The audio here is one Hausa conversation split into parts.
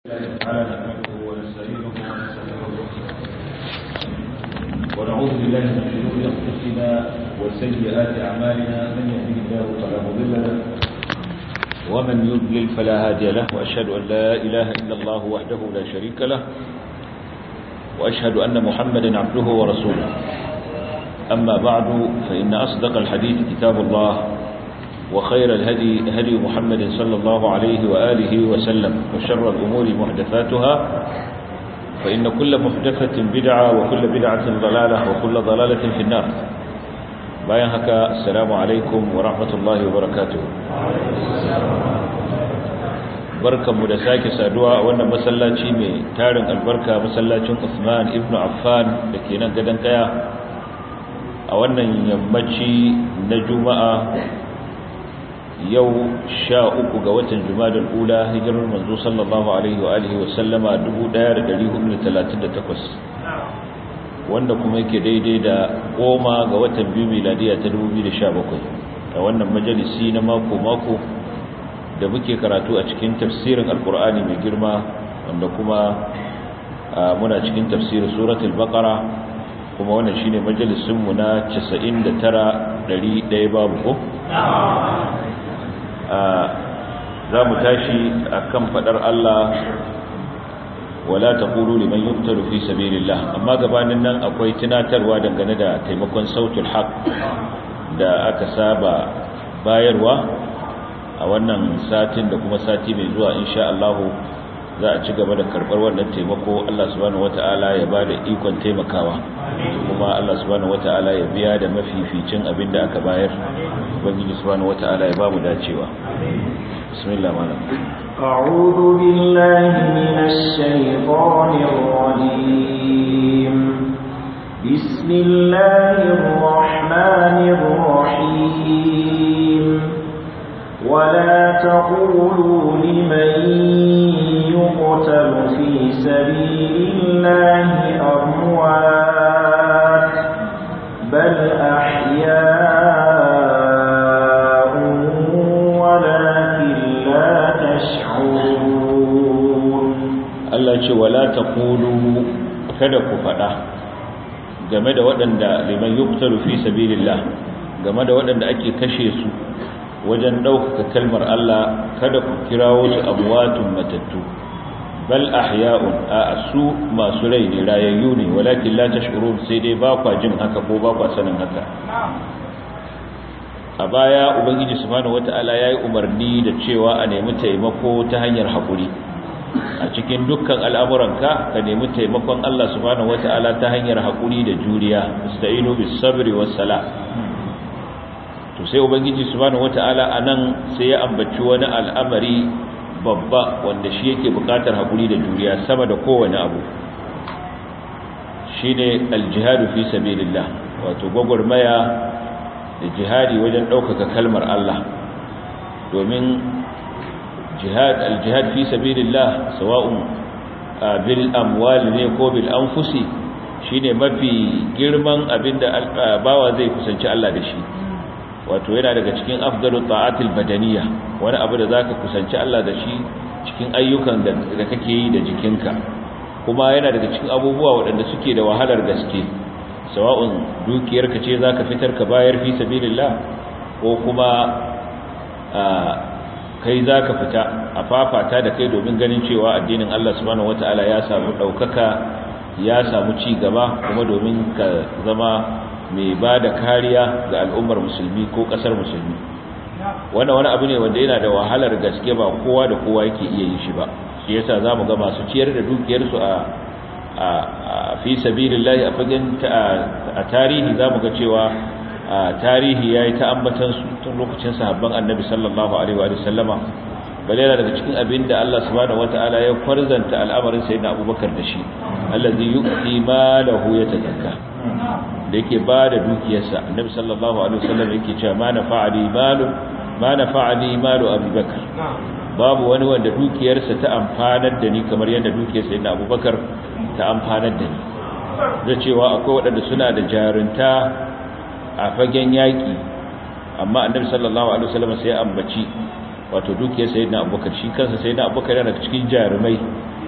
تعالى نحمده ونستعينه ونستغفره ونعوذ بالله من شرور انفسنا وسيئات اعمالنا من يهده الله فلا مضل له ومن يضلل فلا هادي له واشهد ان لا اله الا الله وحده لا شريك له واشهد ان محمدا عبده ورسوله اما بعد فان اصدق الحديث كتاب الله وخير الهدي هدي محمد صلى الله عليه وآله وسلم وشر الأمور محدثاتها فإن كل محدثة بدعة وكل بدعة ضلالة وكل ضلالة في النار باين هكا السلام عليكم ورحمة الله وبركاته barkan mu da sake saduwa a wannan masallaci mai tarin albarka masallacin Uthman ibn Affan da ke nan gadon kaya a wannan yammaci na Juma'a yau sha uku ga watan jumadar ula hijirar manzo sallallahu alaihi wa alihi wasallama 1438 wanda kuma yake daidai da goma ga watan biyu miladiya ta 2017 a wannan majalisi na mako-mako da muke karatu a cikin tafsirin alkur'ani mai girma wanda kuma muna cikin tafsirin suratul baqara kuma wannan shine majalisinmu na 99 100 babu ko za mu tashi a kan faɗar Allah wala ta ƙuru liman yuktaru fi sabilillah amma gabanin nan akwai tunatarwa dangane da taimakon sautul haq da aka saba bayarwa a wannan satin da kuma sati mai zuwa insha Allah za a ci gaba da karɓar wannan taimako Allah subhanahu wata'ala ya ba da ikon taimakawa kuma Allah subhanahu wata'ala ya biya da mafificin abin da aka bayar ubangiji subhanahu wata'ala ya ba mu dacewa bismillah malam أعوذ بالله من الشيطان الرجيم بسم الله الرحمن الرحيم ولا تقولوا لمن يقتل في سبيل الله أموات بل أحياء ولكن لا تشعرون Allah ce wala taqulu kada ku fada game da waɗanda liman yuqtalu fi sabilillah game da waɗanda ake kashe su wajen ɗaukaka kalmar Allah kada ku kirawo su amwatun matattu bal ahya'un a su masu rai ne rayayyu ne walakin la tash'urun sai dai ba kwa jin haka ko ba kwa sanin haka a baya ubangiji subhanahu wata'ala yayi umarni da cewa a nemi taimako ta hanyar hakuri a cikin dukkan al'amuranka ka nemi taimakon Allah subhanahu wata'ala ta hanyar hakuri da juriya ista'inu bis sabri was sala to sai ubangiji subhanahu wata'ala anan sai ya ambaci wani al'amari babba wanda shi yake bukatar hakuri da juriya sama da kowane abu shine aljihadu fi sabilillah wato gwagwarmaya da jihadi wajen ɗaukaka kalmar Allah domin jihad aljihad fi sabilillah sawa'un bil amwal ne ko bil anfusi shine mafi girman abinda bawa zai kusanci Allah da shi wato yana daga cikin afdalu ta'atil badaniya wani abu da zaka kusanci Allah da shi cikin ayyukan da kake yi da jikinka kuma yana daga cikin abubuwa waɗanda suke da wahalar gaske sawa'un dukiyarka ce zaka fitar ka bayar fi sabilillah ko kuma kai zaka fita a fafata da kai domin ganin cewa addinin Allah subhanahu wataala ya samu daukaka ya samu ci gaba kuma domin ka zama mai ba da kariya ga al'ummar musulmi ko ƙasar musulmi wannan wani abu ne wanda yana da wahalar gaske ba kowa da kowa yake iya yin shi ba shi yasa za mu ga masu ciyar da dukiyarsu a fi sabilillahi a fagen a tarihi za mu ga cewa tarihi ya yi ta ambatansu tun lokacin sahabban annabi sallallahu alaihi wa sallama bale yana daga cikin abin da Allah subhanahu wataala ya farzanta al'amarin sayyidina Abubakar da shi allazi yu'ti malahu yatazakka da yake ba da dukiyarsa annabi sallallahu alaihi wasallam yake cewa ma nafa'ali malu ma nafa'ali malu abubakar babu wani wanda dukiyarsa ta amfanar da ni kamar yadda dukiyarsa yana abubakar ta amfanar da ni da cewa akwai waɗanda suna da jarunta a fagen yaƙi amma annabi sallallahu alaihi wasallam sai ambaci wato dukiyar sayyidina abubakar shi kansa sayyidina abubakar yana cikin jarumai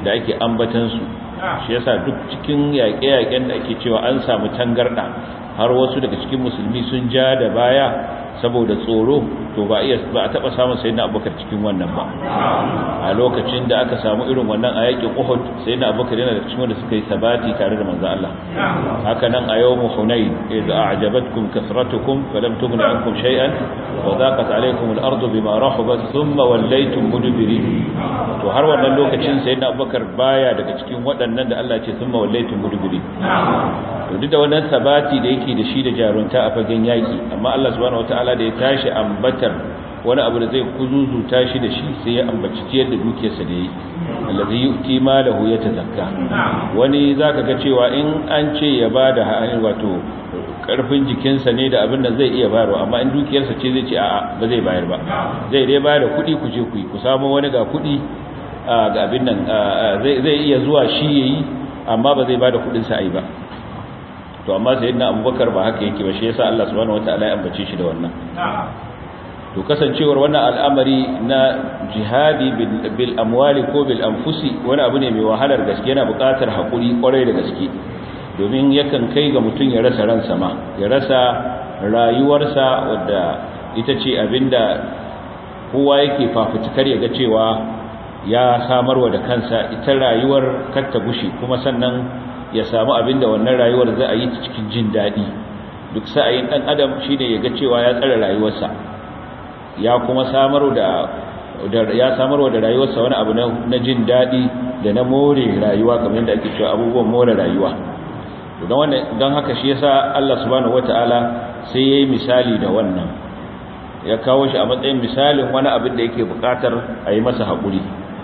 da ake ambatan su shi yasa duk cikin yaƙe-yaƙen da ake cewa an samu tangarda har wasu daga cikin musulmi sun ja da baya saboda tsoro to ba iya ba a taba samun sayyidina abubakar cikin wannan ba a lokacin da aka samu irin wannan a yakin uhud sayyidina abubakar yana da cikin wanda suka yi sabati tare da manzo Allah haka nan a yawm hunain idza a'jabatkum kasratukum falam tughni ankum shay'an wa daqat alaykum al-ardu bima rahabat thumma wallaytum mudbirin to har wannan lokacin sayyidina abubakar baya daga cikin waɗannan da Allah ya ce thumma wallaytum mudbirin to duk da wannan sabati da yake da shi da jarunta a fagen yaki amma Allah subhanahu wataala da ya tashi ambatar wani abu da zai kuzuzuta shi da shi sai ya ambaci ciyar da dukiyarsa da yi allazi yu'ti malahu yatazakka wani zaka ga cewa in an ce ya bada ha'ani wato karfin jikinsa ne da abin da zai iya bayarwa amma in dukiyarsa ce zai ce a'a ba zai bayar ba zai dai bayar da kuɗi ku je ku yi ku samu wani ga kuɗi ga abin nan zai iya zuwa shi yayi amma ba zai bada kuɗin sa ai ba to amma sayyidina abubakar ba haka yake ba shi yasa Allah subhanahu wataala ya ambace shi da wannan to kasancewar wannan al'amari na jihadi bil amwali ko bil anfusi wani abu ne mai wahalar gaske yana buƙatar hakuri kwarai da gaske domin yakan kai ga mutum ya rasa ransa ma ya rasa rayuwarsa wadda ita ce abinda kowa yake fafutukar ya ga cewa ya samarwa da kansa ita rayuwar kar ta gushe kuma sannan ya samu abin da wannan rayuwar za a yi ta cikin jin daɗi duk sa'ayin ɗan adam shi ne ya ga cewa ya tsara rayuwarsa ya kuma samarwa da ya samarwa da rayuwarsa wani abu na jin daɗi da na more rayuwa kamar yadda ake cewa abubuwan more rayuwa don haka shi yasa Allah subhanahu wata'ala sai ya yi misali da wannan ya kawo shi a matsayin misalin wani abin da yake buƙatar a yi masa haƙuri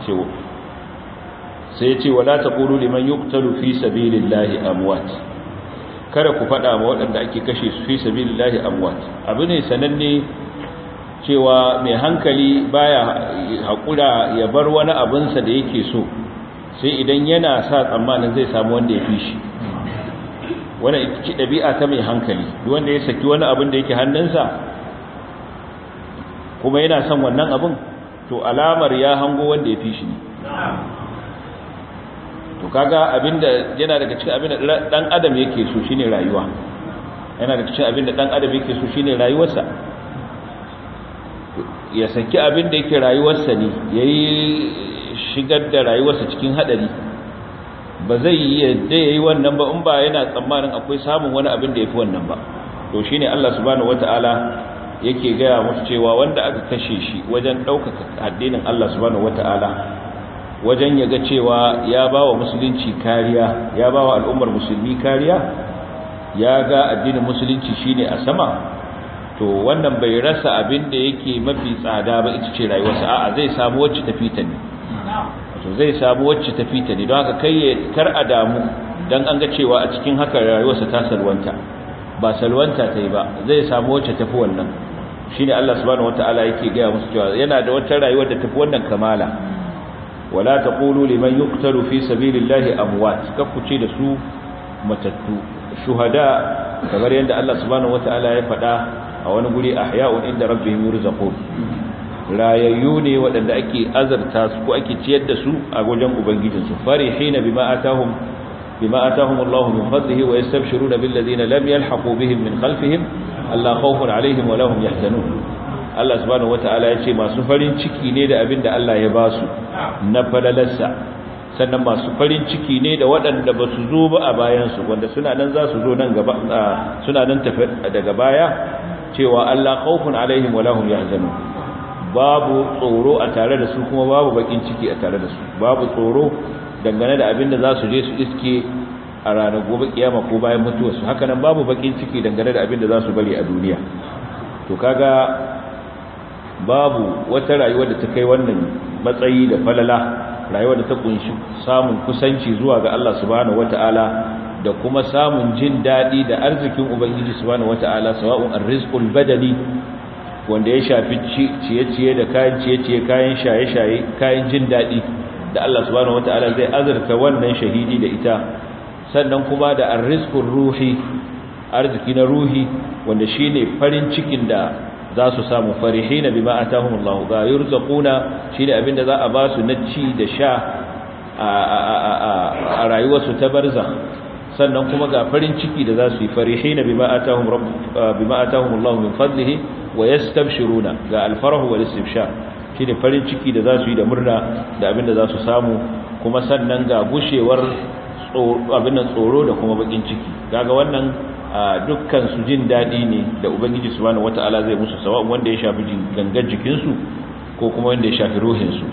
sai ce wala taqulu liman yuqtalu fi sabilillahi amwat kada ku fada ma waɗanda ake kashe su fi sabilillahi amwat abu ne sananne cewa mai hankali baya hakura ya bar wani abin sa da yake so sai idan yana sa tsammanin zai samu wanda ya fi shi wannan ita ce dabi'a ta mai hankali duk wanda ya saki wani abin da yake hannunsa kuma yana son wannan abin to alamar ya hango wanda ya fi shi ne to kaga abinda yana daga cikin abinda dan adam yake so shine rayuwa yana daga cikin abinda dan adam yake so shine rayuwarsa ya saki abinda yake rayuwarsa ne yayi shigar da rayuwarsa cikin hadari ba zai yi yadda yayi wannan ba in ba yana tsammanin akwai samun wani abin da yafi wannan ba to shine Allah subhanahu wataala yake gaya musu cewa wanda aka kashe shi wajen ɗaukaka addinin Allah subhanahu wataala wajen ya ga cewa ya ba wa musulunci kariya ya ba wa al'ummar musulmi kariya ya ga addinin musulunci shine a sama to wannan bai rasa abin da yake mafi tsada ba ita ce rayuwarsa a'a zai samu wacce tafi ta ne to zai samu wacce tafi ta ne don haka kai ya kar a damu dan an ga cewa a cikin haka rayuwarsa ta salwanta ba salwanta ta yi ba zai samu wacce tafi wannan shine Allah subhanahu wataala yake ga musu cewa yana da wata rayuwar da tafi wannan kamala wala taqulu liman yuqtalu fi sabilillahi amwat kafuce da su matattu shuhada kamar yadda Allah subhanahu wataala ya faɗa a wani guri ahya'un inda rabbihim yurzaqun rayayyu ne waɗanda ake azarta su ko ake ciyar da su a wajen ubangijinsu farihina bima atahum bima atahum Allah min fadlihi wa yastabshiruna bil ladina lam yalhaqu bihim min khalfihim alla khawfun alaihim wa lahum yahzanun Allah subhanahu wataala ya ce masu farin ciki ne da abin da Allah ya ba su na falalarsa sannan masu farin ciki ne da waɗanda ba su zo ba a bayansu wanda suna nan za su zo nan gaba suna nan tafi daga baya cewa Allah khawfun alaihim wa lahum yahzanun babu tsoro a tare da su kuma babu bakin ciki a tare da su babu tsoro dangane da abin da za su je su iske a ranar gobe kiyama ko bayan mutuwarsu haka nan babu bakin ciki dangane da abin da za su bari a duniya to kaga babu wata rayuwa da ta kai wannan matsayi da falala rayuwa da ta kunshi samun kusanci zuwa ga Allah subhanahu wataala da kuma samun jin dadi da arzikin ubangiji subhanahu wataala sawa'un arrizqul badani wanda ya shafi ciye-ciye da kayan ciye-ciye kayan shaye-shaye kayan jin dadi da Allah subhanahu wataala zai azurta wannan shahidi da ita sannan kuma da arrizqur ruhi arziki na ruhi wanda shine farin cikin da za su samu farihina bima atahumullahu ga yurzaquna shine abinda za a ba su na ci da sha a rayuwarsu ta barza sannan kuma ga farin ciki da za su yi farihina bima atahum rabb bima atahum Allah min fadlihi wa yastabshiruna ga alfarahu wal istibshar shine farin ciki da za su yi da murna da abin da za su samu kuma sannan ga gushewar abin nan tsoro da kuma bakin ciki kaga wannan dukkan su jin dadi ne da ubangiji subhanahu wataala zai musu sawa wanda ya shafi gangar jikin su ko kuma wanda ya shafi ruhin su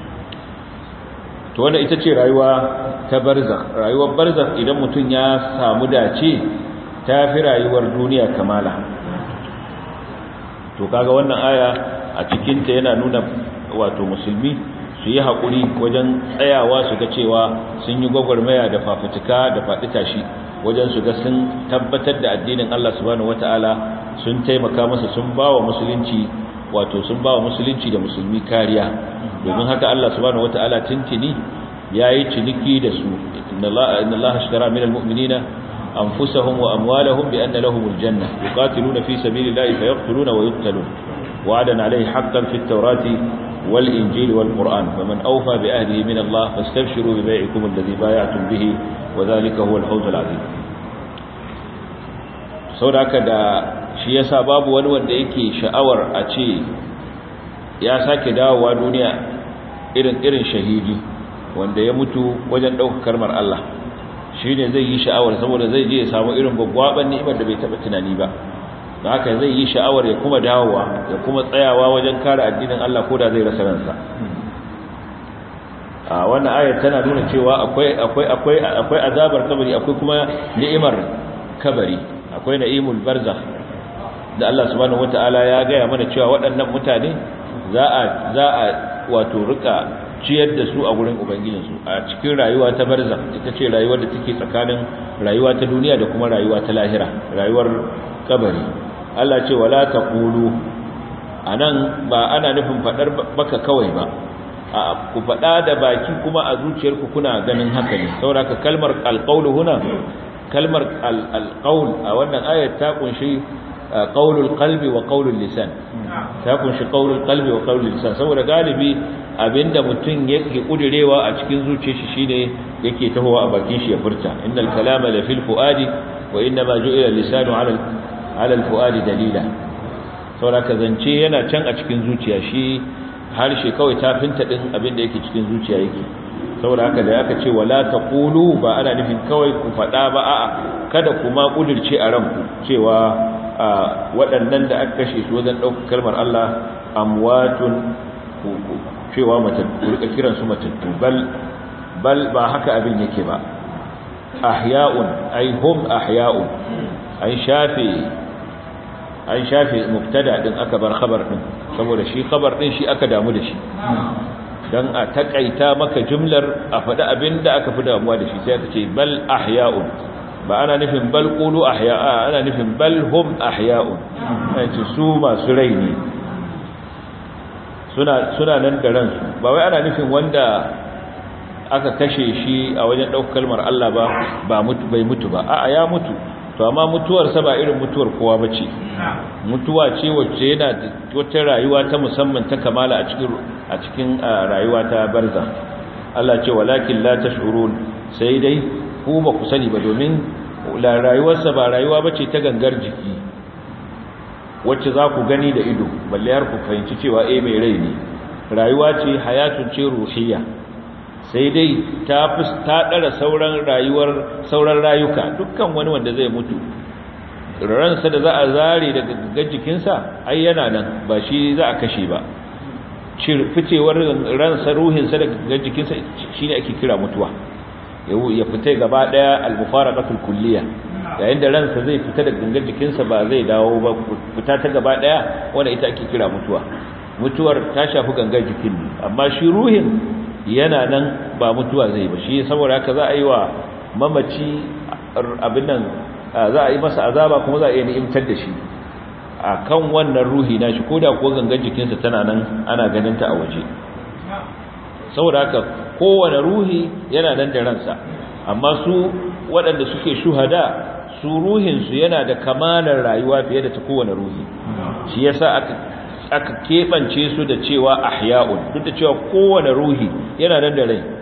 to wannan ita ce rayuwa ta barzakh rayuwar barzakh idan mutum ya samu dace ta fi rayuwar duniya kamala to kaga wannan aya a cikin ta yana nuna wato musulmi su yi haƙuri wajen tsayawa su ga cewa sun yi gwagwarmaya da fafutuka da faɗi tashi wajen su ga sun tabbatar da addinin Allah subhanahu wataala sun taimaka masa sun bawa musulunci wato sun bawa musulunci da musulmi kariya domin haka Allah subhanahu wataala tuntuni yayi ciniki da su inna Allah ashtara minal mu'minina anfusahum wa amwalahum bi anna lahumul janna yuqatiluna fi sabilillahi fayaqtuluna wa yuqtalun wa'adan alayhi haqqan fit tawrati wal injili wal qur'an faman awfa bi ahdihi min Allah fastabshiru bi bai'ikum alladhi bay'atum bihi wa dhalika huwa al-fawz al-'azim saboda da shi yasa babu wani wanda yake sha'awar a ce ya sake dawowa duniya irin irin shahidi wanda ya mutu wajen ɗaukar karmar Allah shi ne zai yi sha'awar saboda zai je ya samu irin gwaggwaban ni'imar da bai taɓa tunani ba da haka zai yi sha'awar ya kuma dawowa ya kuma tsayawa wajen kare addinin Allah ko da zai rasa ransa a wannan ayar tana nuna cewa akwai akwai akwai akwai azabar kabari akwai kuma ni'imar kabari akwai na'imul barzakh da Allah subhanahu wataala ya gaya mana cewa waɗannan mutane za a za a wato rika ciyar da su a gurin ubangijinsu a cikin rayuwa ta barza ita ce rayuwar da take tsakanin rayuwa ta duniya da kuma rayuwa ta lahira rayuwar kabari Allah ce wala taqulu anan ba ana nufin fadar baka kawai ba a ku fada da baki kuma a zuciyarku kuna ganin haka ne saboda kalmar alqaulu huna kalmar alqaul a wannan ayat ta kunshi qaulul qalbi wa qaulul lisan ta kunshi qaulul qalbi wa qaulul lisan saboda galibi abinda mutum yake kudirewa a cikin zuciyar shi shine yake tahowa a bakin shi ya furta innal kalama la fil fuadi wa inna ma ju'ila lisanu ala ala al fuadi dalila saboda ka zance yana can a cikin zuciya shi harshe kawai tafinta din abinda yake cikin zuciya yake saboda haka da aka ce wala taqulu ba ana nufin kawai ku fada ba a'a kada kuma kudirce a ranku cewa waɗannan da aka kashe su wajen ɗaukar kalmar Allah amwatun cewa matattu rika kiran su matattu bal bal ba haka abin yake ba ahya'un ay hum ahya'un ay shafi ay shafi mubtada din aka bar khabar din saboda shi khabar din shi aka damu da shi dan a takaita maka jumlar a faɗi abinda aka fi damuwa da shi sai aka ce bal ahya'un ba ana nufin bal qulu ahya'a ana nufin bal hum ahya'un ce su masu rai ne suna suna nan da ransu ba wai ana nufin wanda aka kashe shi a wajen ɗaukar kalmar Allah ba ba mutu bai mutu ba a'a ya mutu to amma mutuwar sa ba irin mutuwar kowa bace mutuwa ce wacce yana wata rayuwa ta musamman ta kamala a cikin a cikin rayuwa ta barza Allah ce walakin la tashurun sai dai ku ba ku sani ba domin la rayuwarsa ba rayuwa bace ta gangar jiki wacce za ku gani da ido balle har ku fahimci cewa eh mai rai ne rayuwa ce hayatun ce ruhiyya sai dai ta ta dara sauran rayuwar sauran rayuka dukkan wani wanda zai mutu ransa da za a zare daga gangar jikinsa ai yana nan ba shi za a kashe ba ficewar ransa ruhinsa daga gangar jikinsa shine ake kira mutuwa ya fita gaba daya al-mufaraqatul kulliyya yayin da ransa zai fita daga gangar jikinsa ba zai dawo ba fita ta gaba daya wanda ita ake kira mutuwa mutuwar ta shafi gangar jikin amma shi ruhin yana nan ba mutuwa zai ba shi saboda haka za a yi wa mamaci abin nan za a yi masa azaba kuma za a yi ni'imtar da shi a kan wannan ruhi na shi ko da kuwa gangar jikinsa tana nan ana ganin ta a waje saboda haka kowane ruhi yana nan da ransa amma su waɗanda suke shuhada su ruhinsu yana da kamalar rayuwa fiye da ta kowane ruhi shi yasa aka aka keɓance su da cewa ahya'un duk da cewa kowane ruhi yana nan da rai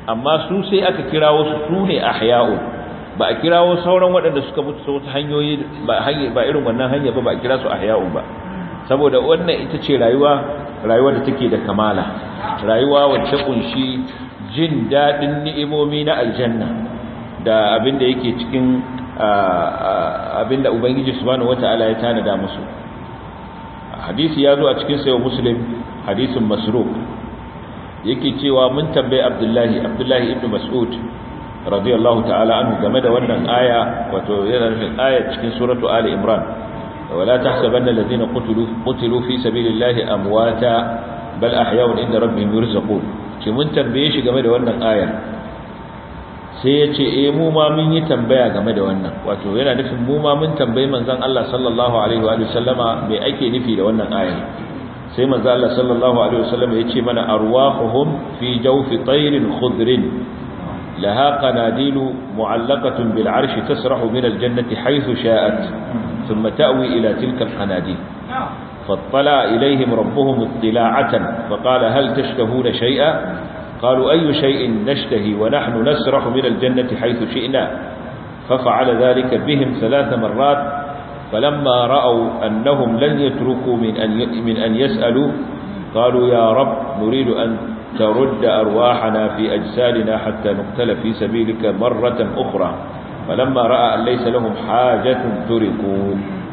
amma su sai aka kirawo su su ne ahya'u ba a kirawo sauran waɗanda suka mutu ta wata hanyoyi ba ba irin wannan hanya ba ba a kira su ahya'u ba saboda wannan ita ce rayuwa rayuwa da take da kamala rayuwa wacce kunshi jin dadin ni'imomi na aljanna da abin da yake cikin abin da ubangiji subhanahu wata'ala ya tanada musu hadisi ya zo a cikin sayo muslim hadisin masruq yake cewa mun tambayi abdullahi abdullahi ibn mas'ud radiyallahu ta'ala anhu game da wannan aya wato yana nufin aya cikin suratu ali imran wala tahsabanna alladhina qutilu qutilu fi sabilillahi amwata bal ahya'un inda rabbihim yurzaqun ce mun tambaye shi game da wannan ayar sai ya ce eh mu ma mun yi tambaya game da wannan wato yana nufin mu ma mun tambayi manzon Allah sallallahu alaihi wa sallama me ake nufi da wannan ayar sai manzon Allah sallallahu alaihi wa sallama ya ce mana arwahuhum fi jawfi tayrin khudrin laha qanadilu mu'allaqatun bil arshi tasrahu min al jannati haythu sha'at thumma ta'wi ila tilka al qanadil فاطلع إليهم ربهم اطلاعة فقال هل تشتهون شيئا قالوا أي شيء نشتهي ونحن نسرح من الجنة حيث شئنا ففعل ذلك بهم ثلاث مرات فلما رأوا أنهم لن يتركوا من أن, من أن يسألوا قالوا يا رب نريد أن ترد أرواحنا في أجسادنا حتى نقتل في سبيلك مرة أخرى فلما رأى أن ليس لهم حاجة تركوا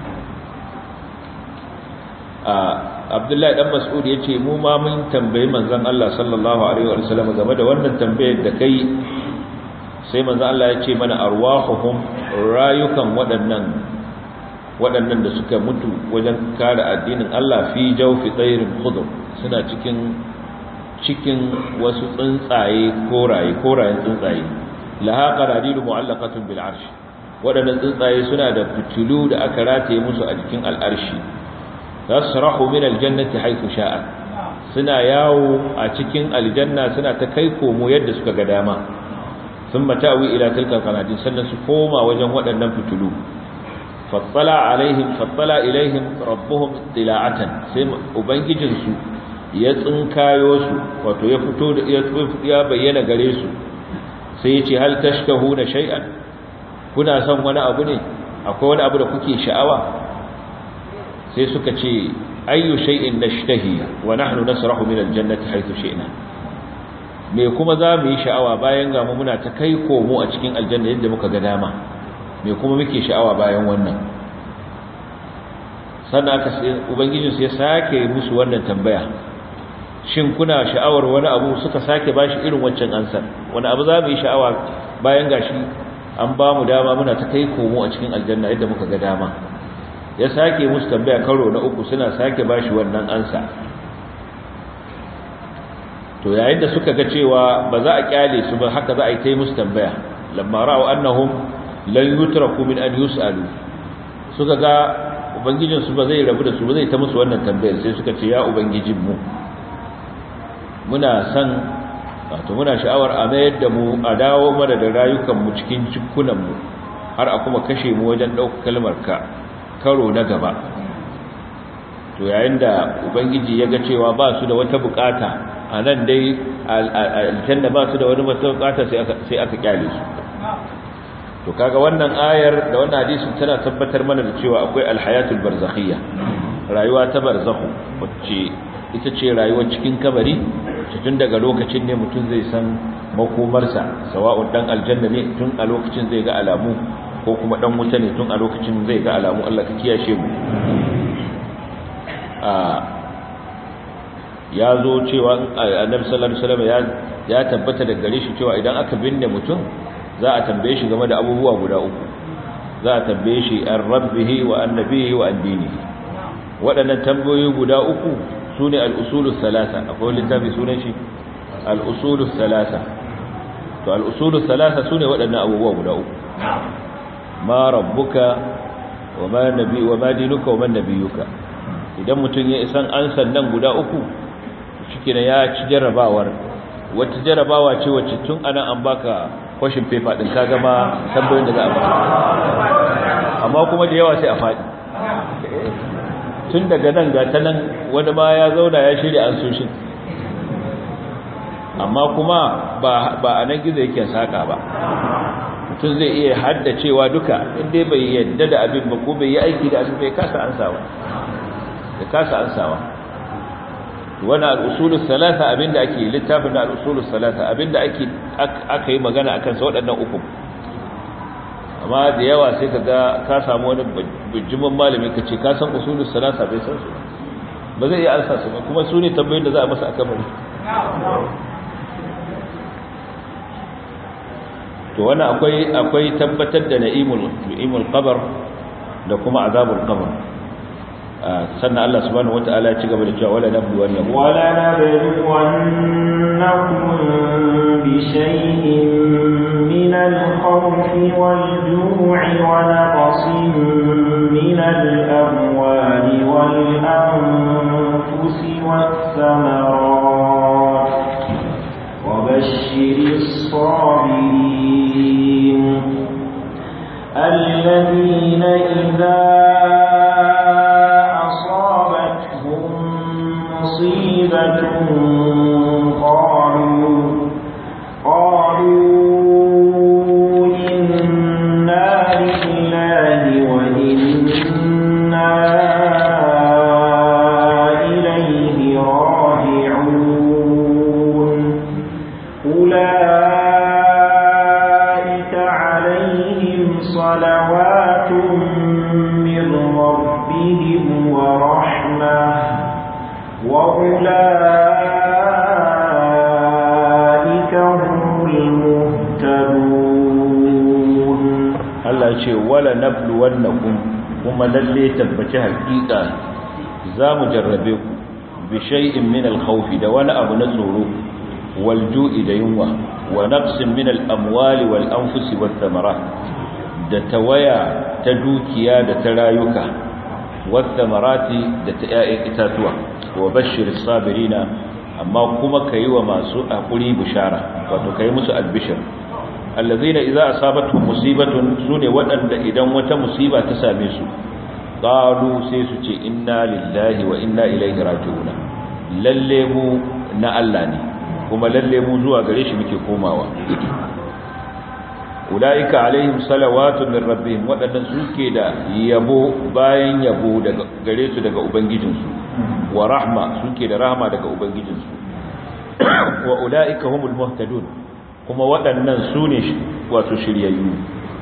Abdullahi dan Mas'ud yace mu ma mun tambayi manzon Allah sallallahu alaihi wa sallam game da wannan tambayar da kai sai manzon Allah ya ce mana arwahuhum rayukan waɗannan waɗannan da suka mutu wajen kare addinin Allah fi jawfi tsairin khudr suna cikin cikin wasu tsuntsaye koraye korayen tsuntsaye laha qaradilu mu'allaqatun bil arsh waɗannan tsuntsaye suna da fitilu da aka rataye musu a jikin al'arshi tasrahu min aljannati haythu sha'a suna yawo a cikin aljanna suna ta kai komo yadda suka ga dama thumma ta'wi ila tilka qanadin sannan su koma wajen waɗannan fitulu fattala alaihim fattala ilaihim rabbuhum tila'atan sai ubangijin su ya tsinkayo su wato ya fito da ya bayyana gare su sai ya ce hal tashkahuna shay'an kuna son wani abu ne akwai wani abu da kuke sha'awa sai suka ce ayyu shay'in nashtahi wa nahnu nasrahu min aljannati haythu shi'na me kuma za mu yi sha'awa bayan ga mu muna ta kai komo a cikin aljanna yadda muka ga dama me kuma muke sha'awa bayan wannan sannan aka ubangijin sai sake musu wannan tambaya shin kuna sha'awar wani abu suka sake bashi irin wancan ansar wani abu za mu yi sha'awa bayan gashi an ba mu dama muna ta kai komo a cikin aljanna yadda muka ga dama ya sake musu tambaya karo na uku suna sake bashi wannan ansa to yayin da suka ga cewa ba za a kyale su ba haka za a yi ta musu tambaya lamma ra'u annahum lan yutraku min an yus'alu suka ga ubangijin su ba zai rabu da su ba zai ta musu wannan tambayar sai suka ce ya ubangijin mu muna san wato muna sha'awar a mayar da mu a dawo mana da rayukan mu cikin cikunan mu har a kuma kashe mu wajen ɗaukar kalmar ka karo na gaba to yayin da ubangiji ya ga cewa ba su da wata bukata a nan dai aljanna ba su da wani wata bukata sai aka kyale su to kaga wannan ayar da wannan hadisi tana tabbatar mana da cewa akwai alhayatul barzakhiyya rayuwa ta barzakhu wacce ita ce rayuwar cikin kabari tun daga lokacin ne mutum zai san makomarsa sawa'un dan aljanna ne tun a lokacin zai ga alamu ko kuma dan wuta ne tun a lokacin zai ga alamu Allah ka kiyashe mu ya zo cewa annabi sallallahu alaihi wasallam ya ya tabbata da gare shi cewa idan aka binne mutum za a tambaye shi game da abubuwa guda uku za a tambaye shi an rabbihi wa annabihi wa addinihi waɗannan tambayoyi guda uku sune al-usulus salasa akwai littafi sunan shi al-usulus salasa to al-usulus salasa sune waɗannan abubuwa guda uku ma rabbuka wa ma nabi wa ma dinuka wa man nabiyuka idan mutum ya isan ansan nan guda uku shikenan ya ci jarrabawar wata jarrabawa ce wacce tun anan an baka question paper din kaga ma tambayoyin da za a baka amma kuma da yawa sai a faɗi tun daga nan ga ta nan wani ma ya zauna ya shirya an soshin amma kuma ba ba a nan gizo yake saka ba mutum zai iya haddacewa duka inda bai yadda da abin ba ko bai yi aiki da abin bai kasa ansawa da kasa ansawa wani al'usulun salata abinda ake littafin da al'usulun salata abinda ake aka yi magana a kansa waɗannan uku amma da yawa sai ka ga ka samu wani bijimin malami ka ce ka san usulun salata bai san su ba zai iya ansa su ba kuma su ne tambayin da za a masa a kamari to wani akwai akwai tabbatar da na'imul na'imul qabr da kuma azabul qabr sannan Allah subhanahu wataala ya ci gaba da cewa wala nablu wa nablu wala nabluwannakum bi shay'in min al-khawfi wal-ju'i wa naqsin min al-amwali wal-anfusi wath-thamarat wa bashshiris sabirin الذين إذا مصيبة قالوا قالوا إنا لله وإنا إليه راجعون أولئك عليهم صلوات من ربهم ورحمة وأولئك هم المهتدون الله يقول ولا نبلونكم kuma lalle tabbaci hakika za mu jarrabe ku bi shay'in min al-khawf da wani abu na tsoro wal ju'i da yunwa wa naqsin min al-amwali wal anfusi wat thamarat da tawaya ta dukiya da ta rayuka wat thamarati da ta 'ya'yan itatuwa wa bashir sabirina amma kuma kai wa masu hakuri bishara wato kai musu albishir allazina idza asabatuhum musibatun sune wadanda idan wata musiba ta same su qalu sai su ce inna lillahi wa inna ilaihi raji'un lalle mu na Allah ne kuma lalle mu zuwa gare shi muke komawa ulaika alaihim salawatu min rabbihim wadannan suke da yabo bayan yabo daga gare su daga ubangijinsu wa rahma suke da rahma daga ubangijinsu wa ulaika humul muhtadun kuma waɗannan su ne wato shiryayyu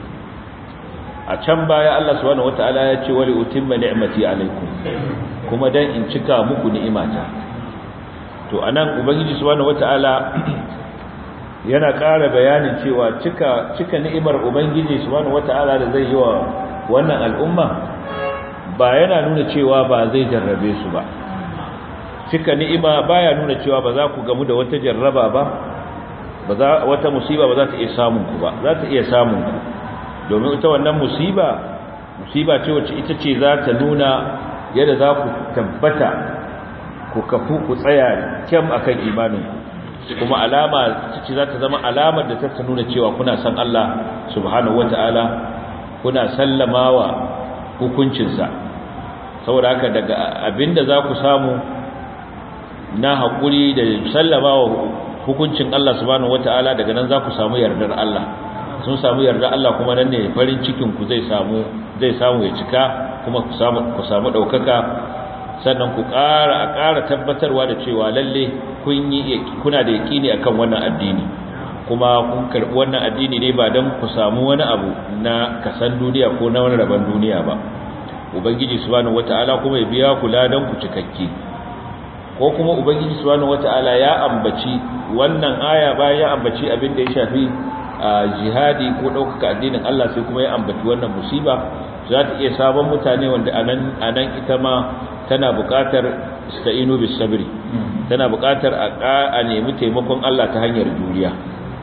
a can baya Allah subhanahu wata'ala ya ce wali utimma ni'mati alaikum kuma dan in cika muku ni'imata to anan ubangiji subhanahu wata'ala yana ƙara bayanin cewa cika cika ni'imar ubangiji subhanahu wata'ala da zai yi wa wannan al'umma ba yana nuna cewa ba zai jarrabe su ba cika ni'ima baya nuna cewa ba za ku gamu da wata jarraba ba ba za wata musiba ba za ta iya samun ku ba za ta iya samun ku domin ita wannan musiba musiba ce wacce ita ce za ta nuna yadda za ku tabbata ku kafu ku tsaya kyam akan imanin kuma alama ce za ta zama alamar da ta nuna cewa kuna san Allah subhanahu wataala kuna sallamawa hukuncinsa saboda haka daga abinda za ku samu na haƙuri da sallamawa hukuncin Allah subhanahu wataala daga nan za ku samu yardar Allah sun samu yardar Allah kuma nan ne farin cikin ku zai samu zai samu ya cika kuma ku samu ku samu daukaka sannan ku ƙara a ƙara tabbatarwa da cewa lalle kun yi kuna da yakini akan wannan addini kuma kun karbi wannan addini ne ba dan ku samu wani abu na kasan duniya ko na wani rabon duniya ba ubangiji subhanahu wataala kuma ya biya ku ladan ku cikakke ko kuma ubangiji subhanahu wataala ya ambaci wannan aya bayan ya ambaci abin da ya shafi jihadi ko ɗaukaka addinin Allah sai kuma ya ambaci wannan musiba za ta iya sabon mutane wanda anan anan ita ma tana buƙatar ista'inu bis sabri tana buƙatar a nemi taimakon Allah ta hanyar juriya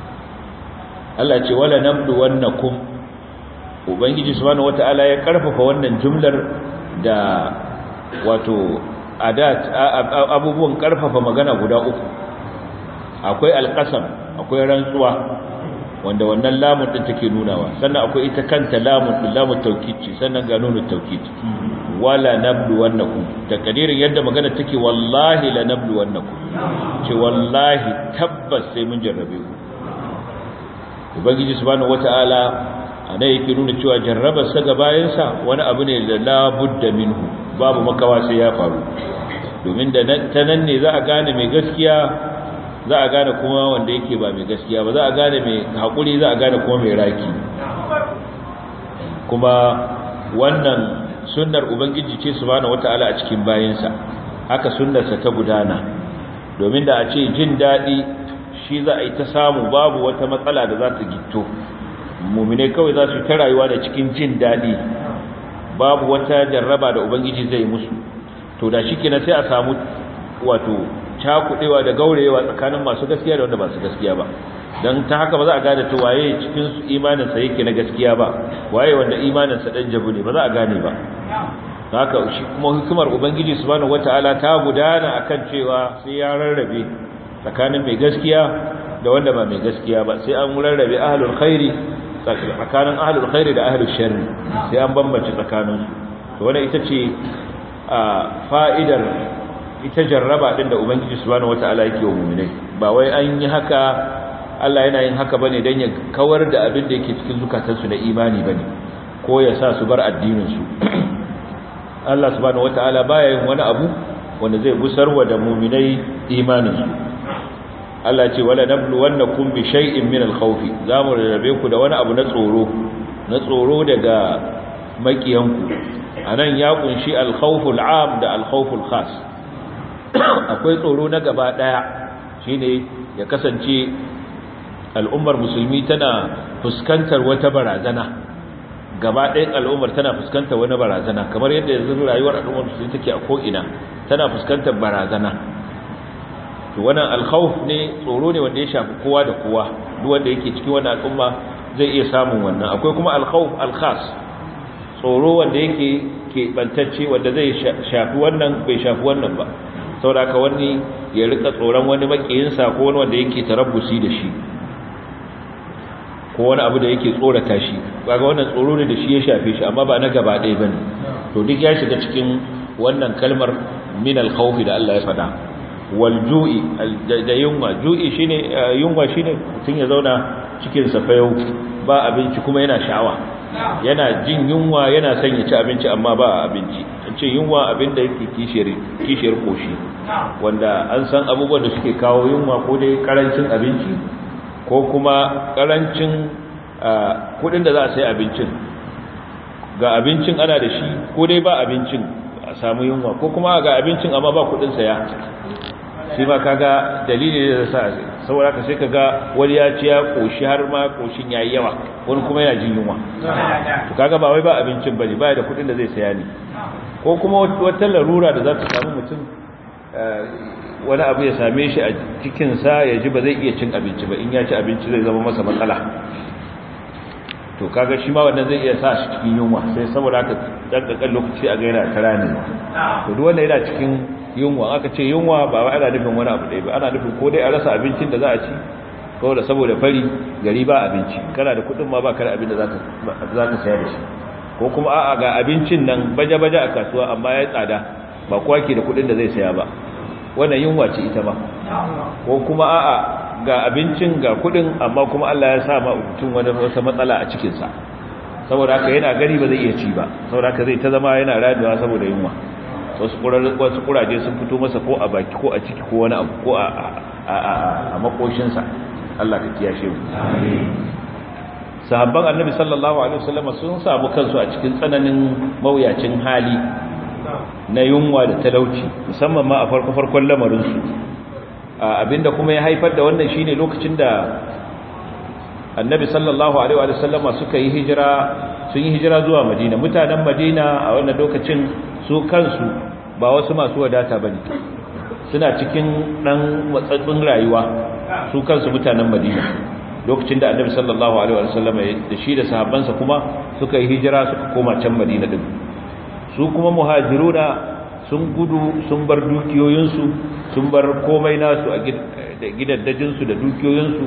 Allah ce wala nabdu wannakum ubangiji subhanahu wataala ya karfafa wannan jumlar da wato adat abubuwan karfafa magana guda uku akwai alqasam akwai rantsuwa wanda wannan lamun din take nunawa sannan akwai ita kanta lamun din lamun taukid ce sannan ga nunu taukid wala nablu wannakum da kadirin yadda magana take wallahi la nablu wannakum ce wallahi tabbas sai mun jarrabe ku ubangiji subhanahu wataala anan yake nuna cewa jarrabar sa ga bayansa wani abu ne da la budda minhu babu makawa sai ya faru domin da ta nan ne za a gane mai gaskiya za a gane kuma wanda yake ba mai gaskiya ba za a gane mai haƙuri za a gane kuma mai raki kuma wannan sunnar ubangiji ce subhanahu wataala a cikin bayansa haka sunnarsa ta gudana domin da a ce jin daɗi shi za a yi ta samu babu wata matsala da za ta gitto mumine kawai za su ta rayuwa da cikin jin daɗi babu wata jarraba da ubangiji zai musu to da shi kenan sai a samu wato cakudewa da gaurewa tsakanin masu gaskiya da wanda ba su gaskiya ba don ta haka ba za a gane ta waye cikin su imaninsa yake na gaskiya ba waye wanda imaninsa dan jabu ne ba za a gane ba haka shi kuma hukumar ubangiji subhanahu wataala ta gudana akan cewa sai ya rarrabe tsakanin mai gaskiya da wanda ba mai gaskiya ba sai an rarrabe ahlul khairi tsakanin ahlul khairi da ahlul sharri sai an bambance tsakaninsu to wannan ita ce a fa'idar ita jarraba din da ubangiji subhanahu wataala yake wa mu'minai ba wai an yi haka Allah yana yin haka bane dan ya kawar da abin da yake cikin zukatansu na imani bane ko ya sa su bar addinin su Allah subhanahu wataala baya yin wani abu wanda zai gusarwa da mu'minai imanin su Allah ce wala nabluwannakum bi shay'in min al-khawf zamu rarrabe ku da wani abu na tsoro na tsoro daga makiyanku anan ya kunshi al-khawful 'am da al-khawful khas akwai tsoro na gaba daya shine ya kasance al'ummar musulmi tana fuskantar wata barazana gaba ɗayan al'ummar tana fuskantar wani barazana kamar yadda yanzu rayuwar al'ummar musulmi take a ko'ina tana fuskantar barazana to wannan alkhawf ne tsoro ne wanda ya shafi kowa da kowa duk wanda yake cikin wannan al'umma zai iya samun wannan akwai kuma alkhawf alkhas tsoro wanda yake keɓantacce wanda zai shafi wannan bai shafi wannan ba saboda haka wani ya rika tsoron wani makiyinsa ko wani wanda yake tarabbusi da shi ko wani abu da yake tsorata shi kaga wannan tsoro ne da shi ya shafe shi amma ba na gaba ɗaya bane to duk ya shiga cikin wannan kalmar min al-khawf da Allah ya faɗa wal ju'i da yunwa ju'i shine yunwa shine mutun ya zauna cikin sa fayau ba abinci kuma yana sha'awa yana jin yunwa yana son ya ci abinci amma ba abinci an ce yunwa abin da yake kishiyar kishiyar koshi wanda an san abubuwan da suke kawo yunwa ko dai karancin abinci ko kuma karancin kudin da za a sai abincin ga abincin ana da shi ko dai ba abincin a samu yunwa ko kuma ga abincin amma ba kudin saya shi ma kaga dalili da sa saboda ka sai kaga wani ya ci ya koshi har ma koshin yayi yawa wani kuma yana jin yunwa to kaga ba wai ba abincin bane ba da kudin da zai saya ne ko kuma wata larura da za ta samu mutum wani abu ya same shi a cikinsa ya ji ba zai iya cin abinci ba in ya ci abinci zai zama masa matsala to kaga shi ma wannan zai iya sa shi cikin yunwa sai saboda haka dankakan lokaci a gaira ta rani to duk wanda yana cikin yunwa aka ce yunwa ba wai ana nufin wani abu ɗaya ba ana nufin ko dai a rasa abincin da za a ci ko da saboda fari gari ba abinci kana da kuɗin ma ba ka da abin da za ka saya da shi ko kuma a'a ga abincin nan baje-baje a kasuwa amma ya tsada ba kowa ke da kuɗin da zai saya ba wannan yunwa ce ita ma ko kuma a'a ga abincin ga kudin amma kuma Allah ya sa ma mutum wani wata matsala a cikin sa saboda haka yana gari ba zai iya ci ba saboda haka zai ta zama yana raduwa saboda yunwa wasu wasu kuraje sun fito masa ko a baki ko a ciki ko wani abu ko a a a makoshin sa Allah ka kiyashe mu sahabban annabi sallallahu alaihi wasallam sun samu kansu a cikin tsananin mawuyacin hali na yunwa da talauci musamman ma a farko-farkon lamarinsu abinda kuma ya haifar da wannan shine lokacin da annabi sallallahu alaihi wa sallama suka yi hijira sun yi hijira zuwa madina mutanen madina a wannan lokacin su kansu ba wasu masu wadata bane suna cikin dan matsatsin rayuwa su kansu mutanen madina lokacin da annabi sallallahu alaihi wa sallama da shi da sahabbansa kuma suka yi hijira suka koma can madina din su kuma muhajiruna sun gudu sun bar dukiyoyinsu sun bar komai nasu a gidaddajinsu da dukiyoyinsu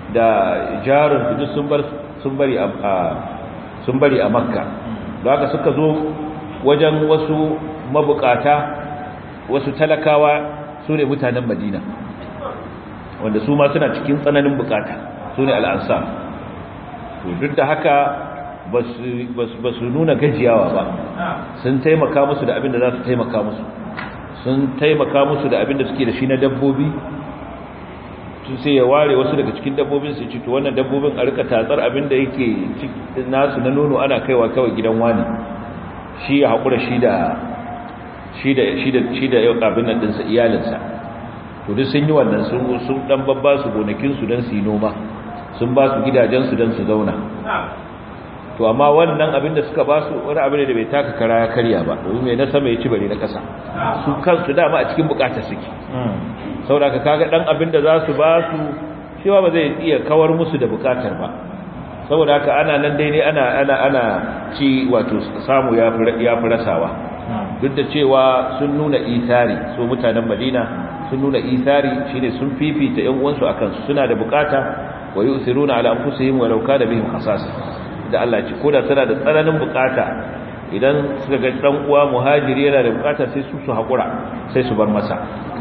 da jarin duk sun bar sun bari a sun bari a makka da haka suka zo wajen wasu mabukata wasu talakawa su ne mutanen madina wanda su ma suna cikin tsananin bukata su ne al'ansar duk da haka ba su nuna gajiyawa ba sun taimaka musu da abin da za su taimaka musu sun taimaka musu da abin da suke da shi na dabbobi sun sai ya ware wasu daga cikin dabbobin su cito wannan dabbobin a rika tatsar abin da yake nasu na nono ana kaiwa kawai gidan wani shi ya haƙura shi da shi da shi da shi da yau abin nan dinsa iyalinsa to duk sun yi wannan sun sun dan babba su gonakin su dan su yi noma sun ba su gidajen su dan su zauna to amma wannan abin da suka ba su wani abin da bai taka kara ya karya ba domin mai na sama ya ci bare na kasa su kansu dama a cikin bukatar suke saboda ka kaga dan abin da za su ba su cewa ba zai iya kawar musu da bukatar ba saboda haka ana nan dai ne ana ana ana ci wato samu ya fi ya fi rasawa duk da cewa sun nuna isari su mutanen Madina sun nuna isari shine sun fifita ƴan uwansu akan su suna da bukata wa yusiruna ala anfusihim walau kana bihim khasas da Allah ce koda tana da tsananin bukata idan suka ga dan uwa muhajiri yana da bukata sai su su hakura sai su bar masa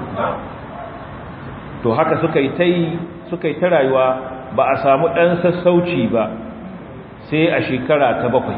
to haka suka yi tai suka yi ta rayuwa ba a samu dan sassauci ba sai a shekara ta bakwai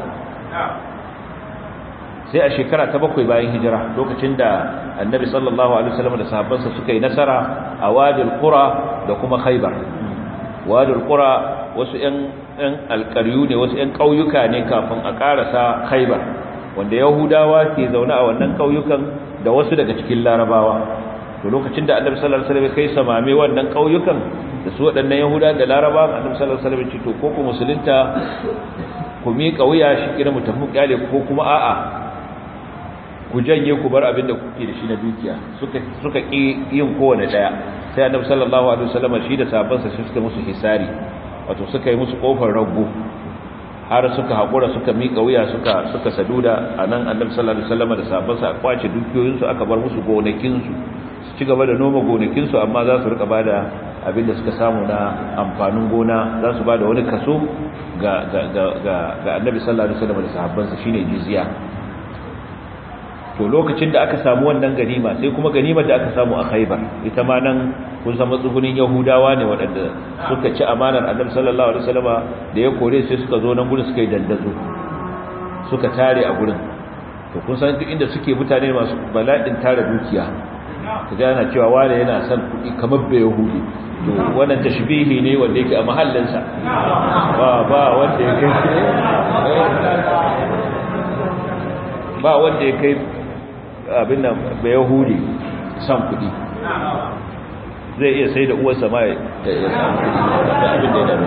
sai a shekara ta bakwai bayan hijira lokacin da annabi sallallahu alaihi wasallam da sahabbansa suka yi nasara a wadil qura da kuma khaybar wadil qura wasu ƴan ƴan alƙaryu ne wasu ƴan ƙauyuka ne kafin a ƙarasa khaybar wanda yahudawa ke zaune a wannan ƙauyukan da wasu daga cikin larabawa to lokacin da annabi sallallahu alaihi wasallam kai samame wannan ƙauyukan da su waɗannan yahuda da larabawa annabi sallallahu alaihi wasallam ce to ko ku musulunta ku miƙa wuya shi kira mutum kyale ko kuma a'a ku janye ku bar abin da kuke da shi na dukiya suka suka ki yin kowane daya sai annabi sallallahu alaihi wasallam shi da sahabbansa shi suka musu hisari wato suka yi musu kofar rago har suka hakura suka mika wuya suka suka saduda anan annabi sallallahu alaihi wasallam da sahabbansa a kwace dukiyoyin su aka bar musu gonakin su su ci gaba da noma gonakin su amma za su rika bada abin da suka samu na amfanin gona za su bada wani kaso ga ga ga ga annabi sallallahu alaihi wasallam da sahabbansa shine jizya to lokacin da aka samu wannan ganima sai kuma ganimar da aka samu a Khaibar ita ma nan kun san matsugunin Yahudawa ne waɗanda suka ci amanar Annabi sallallahu alaihi wasallama da ya kore sai suka zo nan gurin suka yi dandazo suka tare a gurin to kun san duk inda suke mutane masu bala'in tare dukiya kaga yana cewa wani yana son kuɗi kamar bai Yahudi to wannan tashbihi ne wanda yake a mahallinsa ba ba wanda ya kai ba wanda ya kai abin nan ba yahudi san kudi zai iya sai da uwarsa ma ya samu kudi abin da ya dame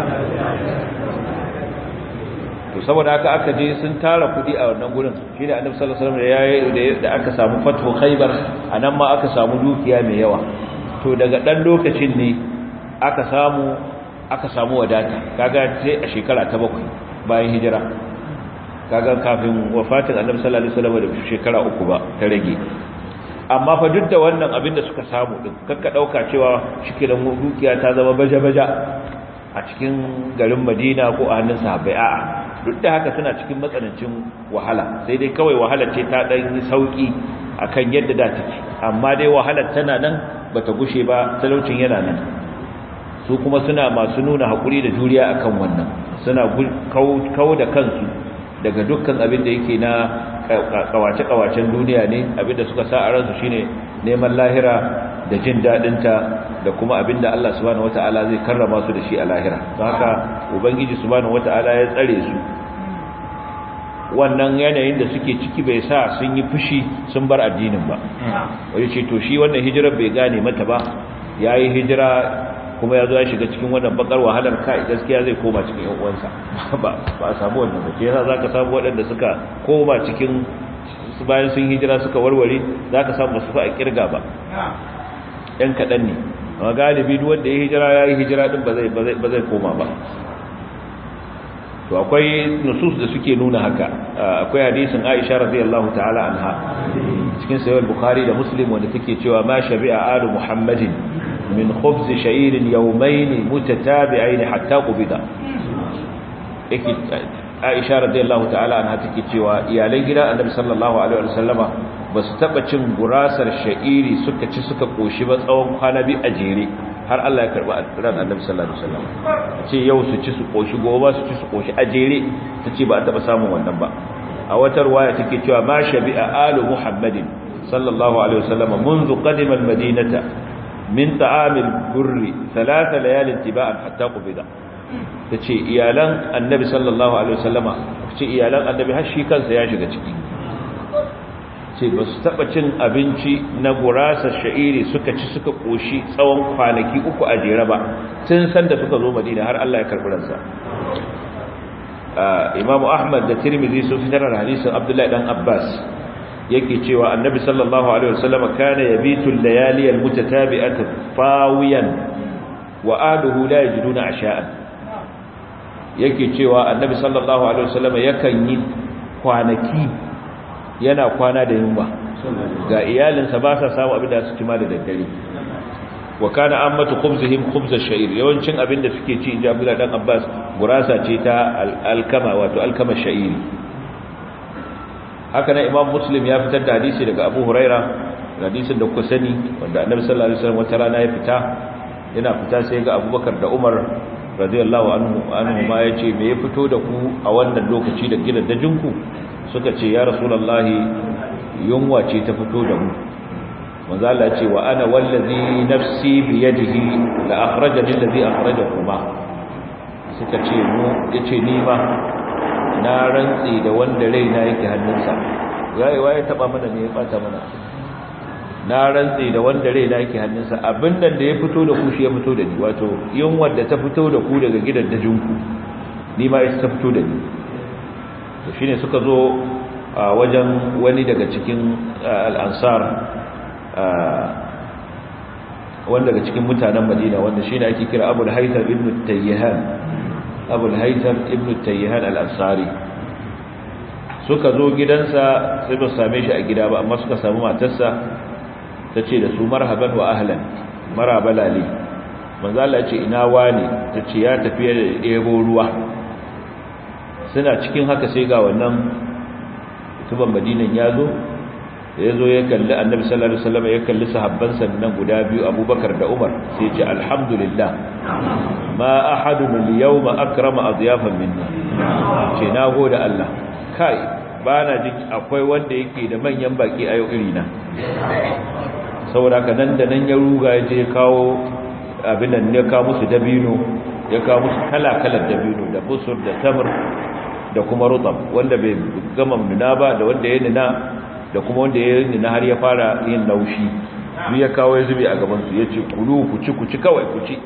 to saboda haka aka je sun tara kudi a wannan gurin shi da annabi sallallahu alaihi wasallam ya da aka samu fathu khaybar anan ma aka samu dukiya mai yawa to daga dan lokacin ne aka samu aka samu wadata kaga sai a shekara ta bakwai bayan hijira kaga kafin wafatin annabi sallallahu alaihi wasallam da shekara uku ba ta rage amma fa duk da wannan abin da suka samu din kakka dauka cewa shikenan dukiya ta zama baje-baje a cikin garin Madina ko a hannun sahabbai a'a duk da haka suna cikin matsanancin wahala sai dai kawai wahalar ce ta dan yi sauki akan yadda da take amma dai wahalar tana nan bata gushe ba talaucin yana nan su kuma suna masu nuna hakuri da juriya akan wannan suna kau da kansu daga dukkan abin da yake na kawace-kawacen duniya ne abin da suka sa a ransu shine neman lahira da jin daɗinta da kuma abin da Allah subhanahu wata'ala zai karrama su da shi a lahira don haka ubangiji subhanahu wata'ala ya tsare su wannan yanayin da suke ciki bai sa sun yi fushi sun bar addinin ba wani ce to shi wannan hijirar bai gane mata ba ya yi hijira kuma ya zo ya shiga cikin wannan bakar wahalar kai gaskiya zai koma cikin yan uwansa ba ba a samu wannan ba yasa zaka samu waɗanda suka koma cikin bayan sun hijira suka warware zaka samu su fa a kirga ba ɗan kaɗan ne amma galibi duk wanda ya hijira ya yi hijira din ba zai ba zai koma ba to akwai nusus da suke nuna haka akwai hadisin Aisha radiyallahu ta'ala anha cikin sahih bukhari da muslim wanda take cewa ma shabi'a alu muhammadin min khubz sha'ir yawmayn mutatabi'ain hatta qubida yake Aisha radiyallahu ta'ala anha take cewa iyalan gidan Annabi sallallahu alaihi wasallama ba su taba cin gurasar sha'iri suka ci suka koshi ba tsawon kwana bi a jere har Allah ya karba ran Annabi sallallahu alaihi wasallam ce yau su ci su koshi gobe su ci su koshi a jere tace ba a taba samun wannan ba a wata riwaya take cewa ma shabi'a alu muhammadin sallallahu alaihi wasallam منذ قدم المدينه من طعام البر ثلاث ليال تباعا حتى قبض tace iyalan annabi sallallahu alaihi wasallama tace iyalan annabi har shi kansa ya shiga ciki ce ba su taba cin abinci na gurasa sha'iri suka ci suka koshi tsawon kwanaki uku a jere ba tun san da suka zo madina har Allah ya karbi ransa imamu ahmad da tirmidhi sun fitar da hadisin abdullahi dan abbas yake cewa annabi sallallahu alaihi wasallama kana yabitu al-layali al-mutatabi'ata fawiyan wa aduhu la yajiduna asha'an yake cewa annabi sallallahu alaihi wasallama yakan yi kwanaki yana kwana da yunwa ga iyalinsa ba sa samu abin da su ci ma da daddare wa kana ammatu khubzihim khubz ash-sha'ir yawancin abin da suke ci inji Abdullah dan Abbas gurasa ce ta alkama wato alkama sha'iri haka nan Imam Muslim ya fitar da hadisi daga Abu Huraira hadisin da kuka sani wanda Annabi sallallahu alaihi wasallam wata rana ya fita yana fita sai ga Abubakar da Umar radiyallahu anhu anhu ma yace me ya fito da ku a wannan lokaci da gidan dajinku suka ce ya rasulullahi yunwa ce ta fito da mu manzo Allah ce wa ana wallazi nafsi bi yadihi la akhrajani allazi akhrajakuma suka ce mu yace ni ma na rantsi da wanda raina yake hannunsa yayi waye taba mana ne ya bata mana na rantsi da wanda raina yake hannunsa abin nan da ya fito da ku shi ya fito da ni wato yunwar da ta fito da ku daga gidan dajinku ni ma ita ta fito da ni to shine suka zo a wajen wani daga cikin al-ansar wanda daga cikin mutanen Madina wanda shine ake kira Abu al-Haytham ibn Tayyihan Abu al-Haytham ibn Tayyihan al-Ansari suka zo gidansa sai ba same shi a gida ba amma suka samu matarsa tace da su marhaban wa ahlan maraba lali manzo Allah ce ina wani tace ya tafi da ɗebo ruwa suna cikin haka sai ga wannan tuban Madinan ya zo ya zo ya kalli annabi sallallahu alaihi wasallam ya kalli sahabban sannan guda biyu abubakar da umar sai ya ce alhamdulillah ma ahadun al-yawma akrama adyafan minna ce na gode Allah kai bana jin akwai wanda yake da manyan baki a yau irina saboda haka nan da nan ya ruga ya je kawo abin nan ya kawo musu dabino ya kawo musu kala-kalar dabino da busur da tamr da kuma rutab wanda bai gama nuna ba da wanda ya nuna da kuma wanda ya yi har ya fara yin laushi duk ya kawo ya zube a gabansu ya ce kulu ku ci ku ci kawai ku ci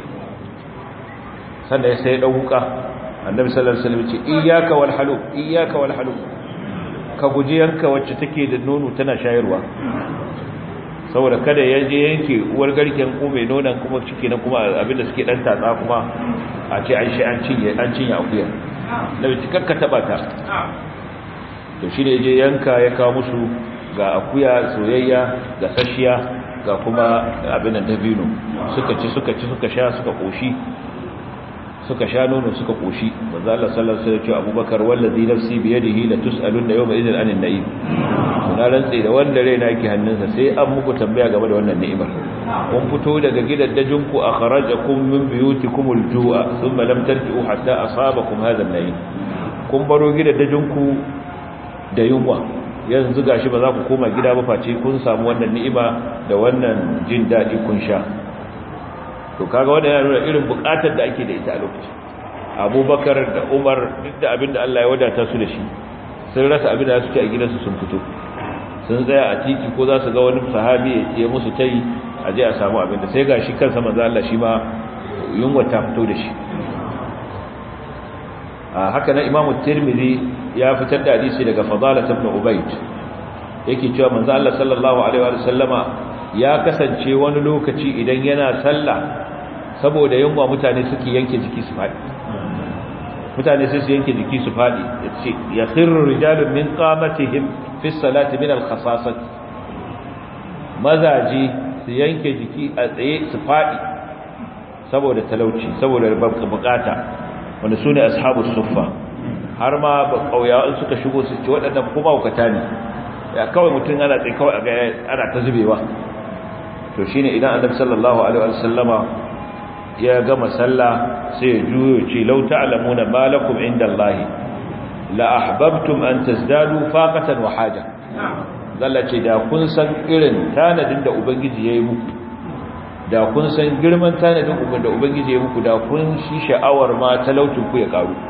sannan sai ya ɗauka annabi sallallahu alaihi wasallam ce iyyaka wal halu iyyaka wal halu ka guji yanka wacce take da nono tana shayarwa saboda kada ya je yanke uwar garken ko mai nonon kuma ciki na kuma abinda suke dan tatsa kuma a ce an shi an cinye an cinye akuya nabi cikakka taba ta to shi ne je yanka ya kawo musu ga akuya soyayya ga sashiya ga kuma abin da dabino suka ci suka ci suka sha suka koshi suka sha nono suka koshi manzo Allah sallallahu alaihi wasallam Abubakar wallazi nafsi bi yadihi la tusaluna yawma idhin anin na'im na rantsi da wanda raina yake hannunsa sai an muku tambaya game da wannan ni'imar kun fito daga gidaddajin ku akhrajakum min buyutikum al-ju'a thumma lam tarji'u hatta asabakum hadha an-na'im kun baro gidaddajin ku da yunwa yanzu gashi ba za ku koma gida ba face kun samu wannan ni'ima da wannan jin daɗi kun sha to kaga wannan yana nuna irin buƙatar da ake da ita a lokacin abubakar da umar duk da abin da Allah ya wadata su da shi sun rasa abin da su ci a gidansu sun fito sun tsaya a titi ko za su ga wani sahabi ya musu tayi a je a samu abin da sai gashi kansa manzo Allah shi ma yunwa ta fito da shi haka na imamu tirmidhi ya fitar da hadisi daga fadala ibn ubayd yake cewa manzo Allah sallallahu alaihi wa sallama ya kasance wani lokaci idan yana sallah saboda yunwa mutane suke yanke jiki su faɗi mutane sai su yanke jiki su fadi yace ya khirru rijalun min qamatihim fi salati min al-khasasat mazaji su yanke jiki a tsaye su fadi saboda talauci saboda bukata wanda su ne ashabu suffa har ma kauyawa suka shigo su ce waɗannan kuma hukata ne ya kawai mutum ana tsaye kawai a ga ana ta zubewa to shine idan annabi sallallahu alaihi wasallama ya gama sallah sai ya juyo ce law ta'lamuna ma lakum indallahi la ahbabtum an tazdadu faqatan wa haja zalla ce da kun san irin tanadin da ubangiji yayi muku da kun san girman tanadin da ubangiji yayi muku da kun shi sha'awar ma talautin ku ya karu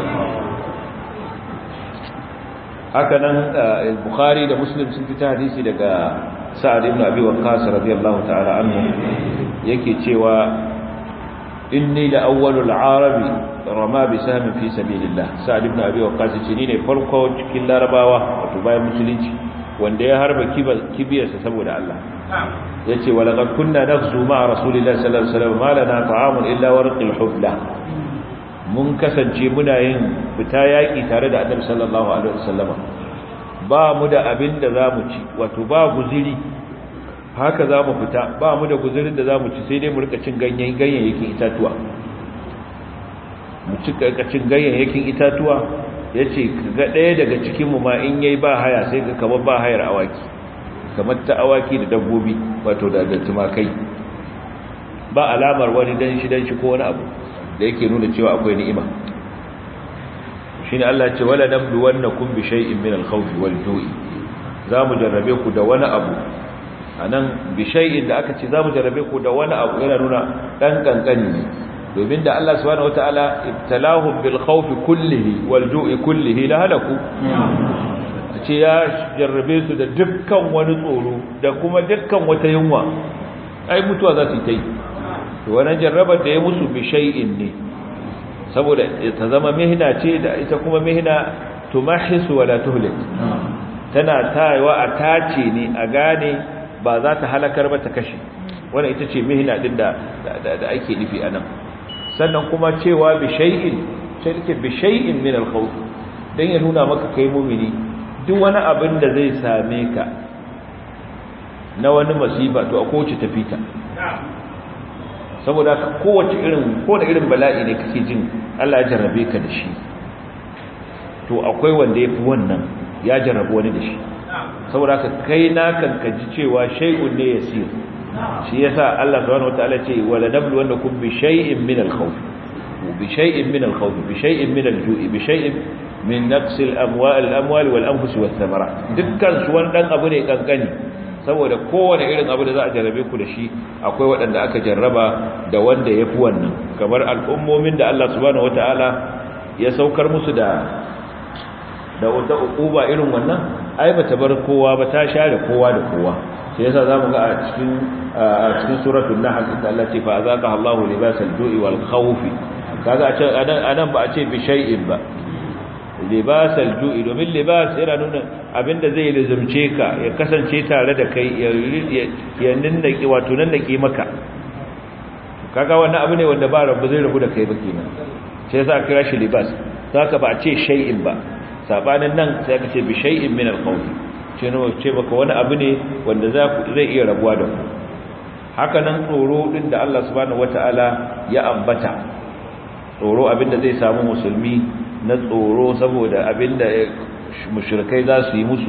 haka nan bukhari da muslim sun fita hadisi daga sa'ad ibn abi waqqas radiyallahu ta'ala anhu yake cewa inni la awwalul arabi rama bi sahmin fi sabilillah sa'ad ibn abi waqqas ce ni ne farko cikin larabawa wato bayan musulunci wanda ya harba kibiyarsa saboda Allah yace wa laqad kunna naghzu ma'a rasulillahi sallallahu alaihi wasallam ma lana ta'amun illa warqil hubla mun kasance muna yin fita yaki tare da annabi sallallahu alaihi wasallama ba mu da abin da zamu ci wato ba guziri haka zamu fita ba mu da guzirin da zamu ci sai dai mu rika cin ganyen ganyayyakin itatuwa mu ci cin ganyayyakin itatuwa yace ga daya daga cikin mu ma in yayi ba haya sai ga kamar ba hayar awaki kamar ta awaki da dabbobi wato da tumakai ba alamar wani dan shi dan shi ko wani abu da yake nuna cewa akwai ni'ima shine Allah ya ce wala nabluwannakum bi shay'in min al-khawfi wal-ju'i zamu jarrabe ku da wani abu anan bi shay'in da aka ce zamu jarrabe ku da wani abu yana nuna dan kankani ne domin da Allah subhanahu wataala ibtalahum bil khawfi kullihi wal-ju'i kullihi la halaku ce ya jarrabe su da dukkan wani tsoro da kuma dukkan wata yunwa ai mutuwa za su yi to wannan jarrabar da ya musu bi shay'in ne saboda ta zama mihna ce da ita kuma mihna tumahisu wala tuhlik tana tayewa a tace ne a gane ba za ta halakar ba ta kashe wannan ita ce mihna din da da ake nufi anan sannan kuma cewa bi shay'in sai take bi shay'in min al-khawf dan ya nuna maka kai mu'mini duk wani abin da zai same ka na wani masifa to a kowace tafita saboda ka kowace irin ko da irin bala'i ne kake jin Allah ya jarrabe ka da shi to akwai wanda yafi wannan ya jarrabu wani da shi saboda ka kai na kan ka ji cewa shay'un ne yasir shi yasa Allah subhanahu wataala ce wala nablu wannakum bi shay'in min al-khawf bi shay'in min al-khawf bi shay'in min al-ju'i bi shay'in min naqs al-amwal al-amwal wal anfus wath thamarat dukkan su wannan abu ne kankani saboda kowane irin abu da za a jarrabe ku da shi akwai waɗanda aka jarraba da wanda ya fi wannan kamar al'ummomin da Allah subhanahu wata'ala ya saukar musu da da wata uquba irin wannan ai bata bar kowa ba ta share kowa da kowa sai yasa zamu ga a cikin a cikin suratul nahl inda Allah ce fa azaqa Allahu libasal ju'i wal khawfi kaga a ce anan ba a ce bi shay'in ba libasal ju'i domin libas yana nuna abinda zai lizumce ka ya kasance tare da kai ya ninnaki wato nannaki maka kaga wannan abu ne wanda ba rabu zai rabu da kai ba kenan sai yasa kira shi libas saka ba a ce shay'in ba sabanin nan sai aka ce bi shay'in min al-khawf ce ne ce maka wani abu ne wanda za ku zai iya rabuwa da ku haka nan tsoro din da Allah subhanahu wataala ya ambata tsoro abinda zai samu musulmi na tsoro saboda abinda mushrikai za su yi musu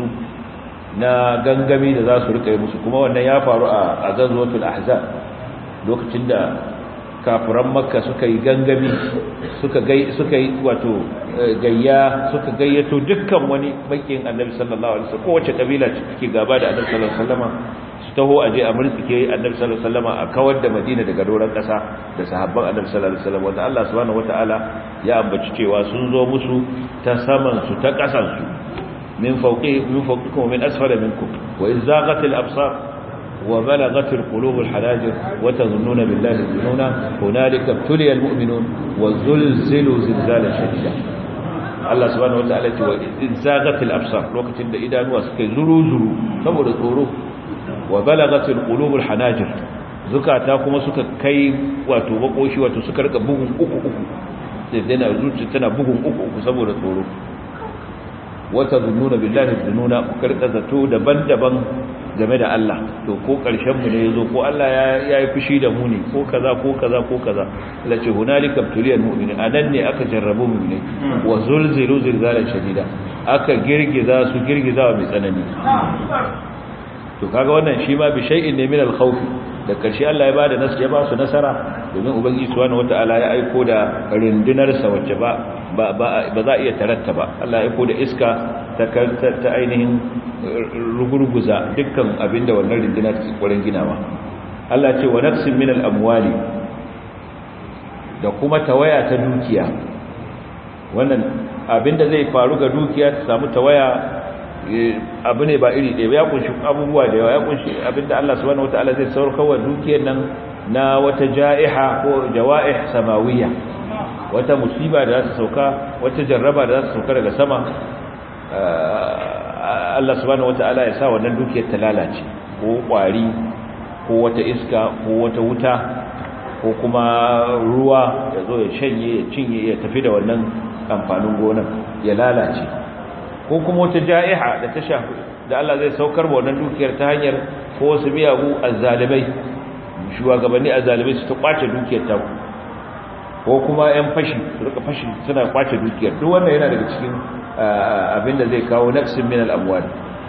na gangami da za su rika yi musu kuma wannan ya faru a gazwatul ahzab lokacin da kafiran makka suka yi gangami suka gai suka yi wato gayya suka gayyato dukkan wani bakin annabi sallallahu alaihi wasallam kowace kabila ce take gaba da annabi sallallahu alaihi wasallam su taho aje a murtsike annabi sallallahu alaihi wasallam a kawar da madina daga doran kasa da sahabban annabi sallallahu alaihi wasallam wanda Allah subhanahu wataala ya ambaci cewa sun zo musu ta saman su ta kasan su min fawqi min fawqikum min asfala minkum wa izaghatil absar وبلغت القلوب الحناجر وتظنون بالله الظنون هنالك ابتلي المؤمنون وزلزلوا زلزالا شديدا Allah subhanahu wataala ce wa izagatil absar lokacin da idanuwa suka zuru zuru saboda tsoro wa balagatil qulubul hanajir zukata kuma suka kai wato bakoshi wato suka rika bugun uku uku sai dana zuciya tana bugun uku uku saboda tsoro wata zununa billahi zununa ku karka zato daban-daban game da Allah to ko karshen mu ne yazo ko Allah ya yi fushi da mu ne ko kaza ko kaza ko kaza la ce hunalika tuliyal mu'minin anan ne aka jarrabu mu'mini wa zulzilu zilzalan shadida aka girgiza su girgiza mai tsanani to kaga wannan shi ma bi shay'in ne min al-khawf da karshe Allah ya bada nasu ya ba su nasara domin ubangiji subhanahu wataala ya aiko da rindinar sa wacce ba ba za iya taratta ba Allah ya aiko da iska ta ta ainihin rugurguza dukkan abinda wannan rindinar ke kokarin ginawa Allah ce wa nafsin min al-amwali da kuma tawaya ta dukiya wannan abinda zai faru ga dukiya ta samu tawaya abu ne ba iri ɗaya ya kunshi abubuwa da yawa ya kunshi abinda Allah subhanahu wataala zai saurkar wa dukiyar nan na wata ja'iha ko jawa'ih samawiyya wata musiba da za ta sauka wata jarraba da za ta sauka daga sama Allah subhanahu wataala ya sa wannan dukiyar ta lalace ko kwari ko wata iska ko wata wuta ko kuma ruwa ya zo ya shanye ya cinye ya tafi da wannan amfanin gonar ya lalace ko kuma wata ja'iha da ta shafi da Allah zai saukar wa wannan dukiyar ta hanyar ko wasu miyagu azzalimai shugabanni azzalimai su ta kwace dukiyar ta ko kuma ƴan fashi su rika fashi suna kwace dukiyar duk wannan yana daga cikin abin da zai kawo naqsin min al-amwal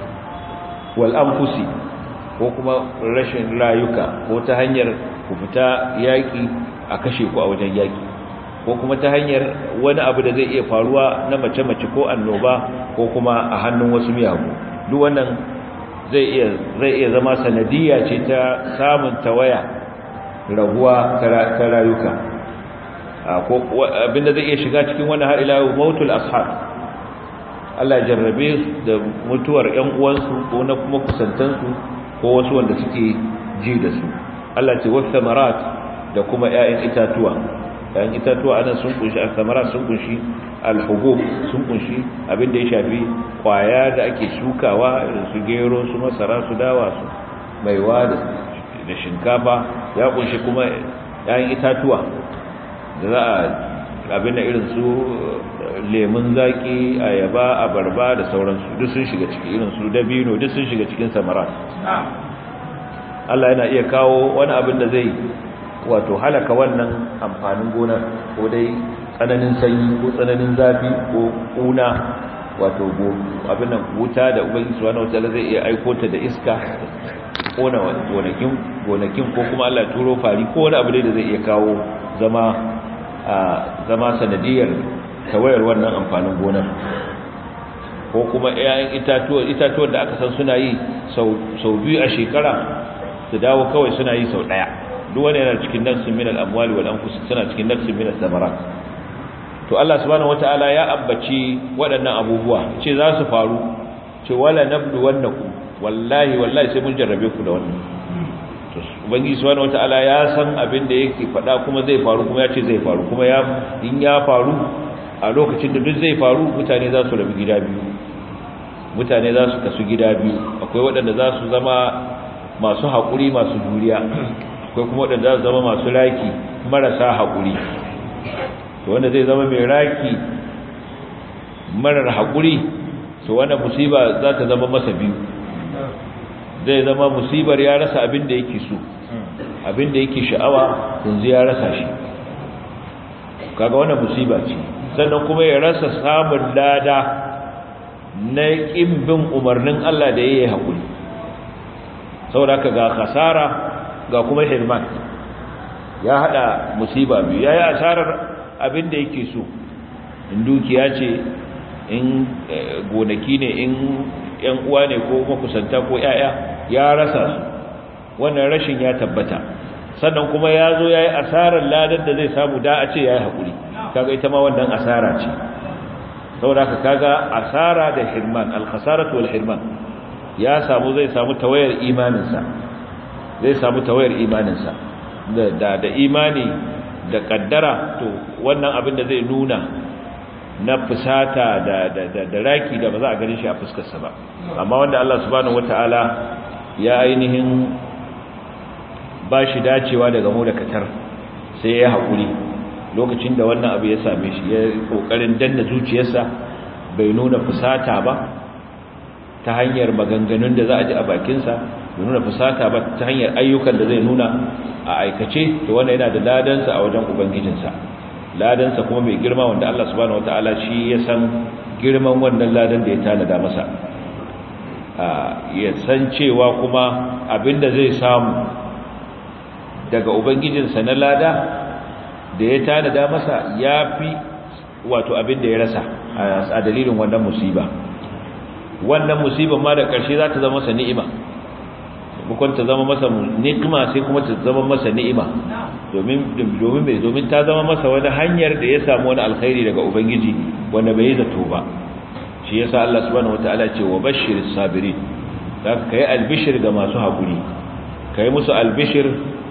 wal anfusi ko kuma rashin rayuka ko ta hanyar ku fita yaki a kashe ku a wajen yaki ko kuma ta hanyar wani abu da zai iya faruwa na mace-mace ko annoba ko kuma a hannun wasu miyagu duk wannan zai iya zai iya zama sanadiyya ce ta samun tawaya raguwa ta rayuka ko abinda zai iya shiga cikin wannan har ila mautul ashab Allah ya jarrabe da mutuwar ƴan uwansu ko na kuma kusantansu ko wasu wanda suke ji da su Allah ce wasu samarat da kuma ƴaƴan itatuwa ‘yan itatuwa anan sun kunshi alsamara sun kunshi alhugub sun kunshi abinda ya shafi kwaya da ake shukawa irin su gero su masara su dawa su maiwa da shinkafa ya kunshi kuma ‘yan itatuwa da za a abinda irin su lemun zaki ayaba abarba da sauransu duk sun shiga ciki irin su dabino duk sun shiga cikin samara Allah yana iya kawo wani abin da zai wato halaka wannan amfanin gonar ko dai tsananin sanyi ko tsananin zafi ko kuna wato abin nan wuta da ubangiji subhanahu wataala zai iya aiko ta da iska kona gonakin gonakin ko kuma Allah turo fari ko wani abu da zai iya kawo zama a zama sanadiyar tawayar wannan amfanin gonar ko kuma 'ya'yan itatuwa itatuwan da aka san suna yi sau biyu a shekara su dawo kawai suna yi sau ɗaya duk wani yana cikin nafsin min al-amwali wal anfus suna cikin nafsin min al-thamarat to Allah subhanahu wataala ya ambaci waɗannan abubuwa ce za su faru ce wala nabdu wannakum wallahi wallahi sai mun jarrabe ku da wannan to ubangiji subhanahu wataala ya san abin da yake faɗa kuma zai faru kuma ya ce zai faru kuma ya in ya faru a lokacin da duk zai faru mutane za su rabu gida biyu mutane za su kasu gida biyu akwai waɗanda za su zama masu haƙuri masu juriya akwai kuma waɗanda za su zama masu raki marasa haƙuri wanda zai zama mai raki marar haƙuri to wanda musiba za ta zama masa biyu zai zama musibar ya rasa abin da yake so abin da yake sha'awa yanzu ya rasa shi kaga wannan musiba ce sannan kuma ya rasa samun lada na ƙin bin umarnin Allah da ya yi haƙuri saboda ka ga khasara ga kuma hirman ya hada musiba biyu ya yi asarar abin da yake so in dukiya ce in gonaki ne in yan uwa ne ko makusanta ko yaya ya rasa su wannan rashin ya tabbata sannan kuma ya zo ya yi asarar ladar da zai samu da a ce ya yi haƙuri kaga ita ma wannan asara ce saboda ka kaga asara da hirman alkhasaratu wal hirman ya samu zai samu tawayar imaninsa zai samu tawayar imaninsa da da imani da kaddara to wannan abin da zai nuna na fusata da da da, da raki da ba za a gani shi a fuskarsa ba amma wanda Allah subhanahu wataala ya ainihin ba shi dacewa daga mu da katar sai ya haƙuri lokacin da wannan abu ya same shi ya kokarin danna zuciyarsa bai nuna fusata ba ta hanyar maganganun da za a ji a bakinsa bai nuna fusata ba ta hanyar ayyukan da zai nuna a aikace to wannan yana da ladansa a wajen ubangijinsa ladansa kuma mai girma wanda Allah subhanahu wataala shi ya san girman wannan ladan da ya tanada masa ya san cewa kuma abinda zai samu daga ubangijinsa na lada da ya tanada masa ya fi wato abinda ya rasa a dalilin wannan musiba wannan musibar ma da ƙarshe za ta zama masa ni'ima bukon ta zama masa ni'ima sai kuma ta zama masa ni'ima domin domin mai domin ta zama masa wani hanyar da ya samu wani alkhairi daga ubangiji wanda bai zato ba shi yasa Allah subhanahu wataala ce wa bashiris sabirin zaka kai albishir ga masu hakuri kai musu albishir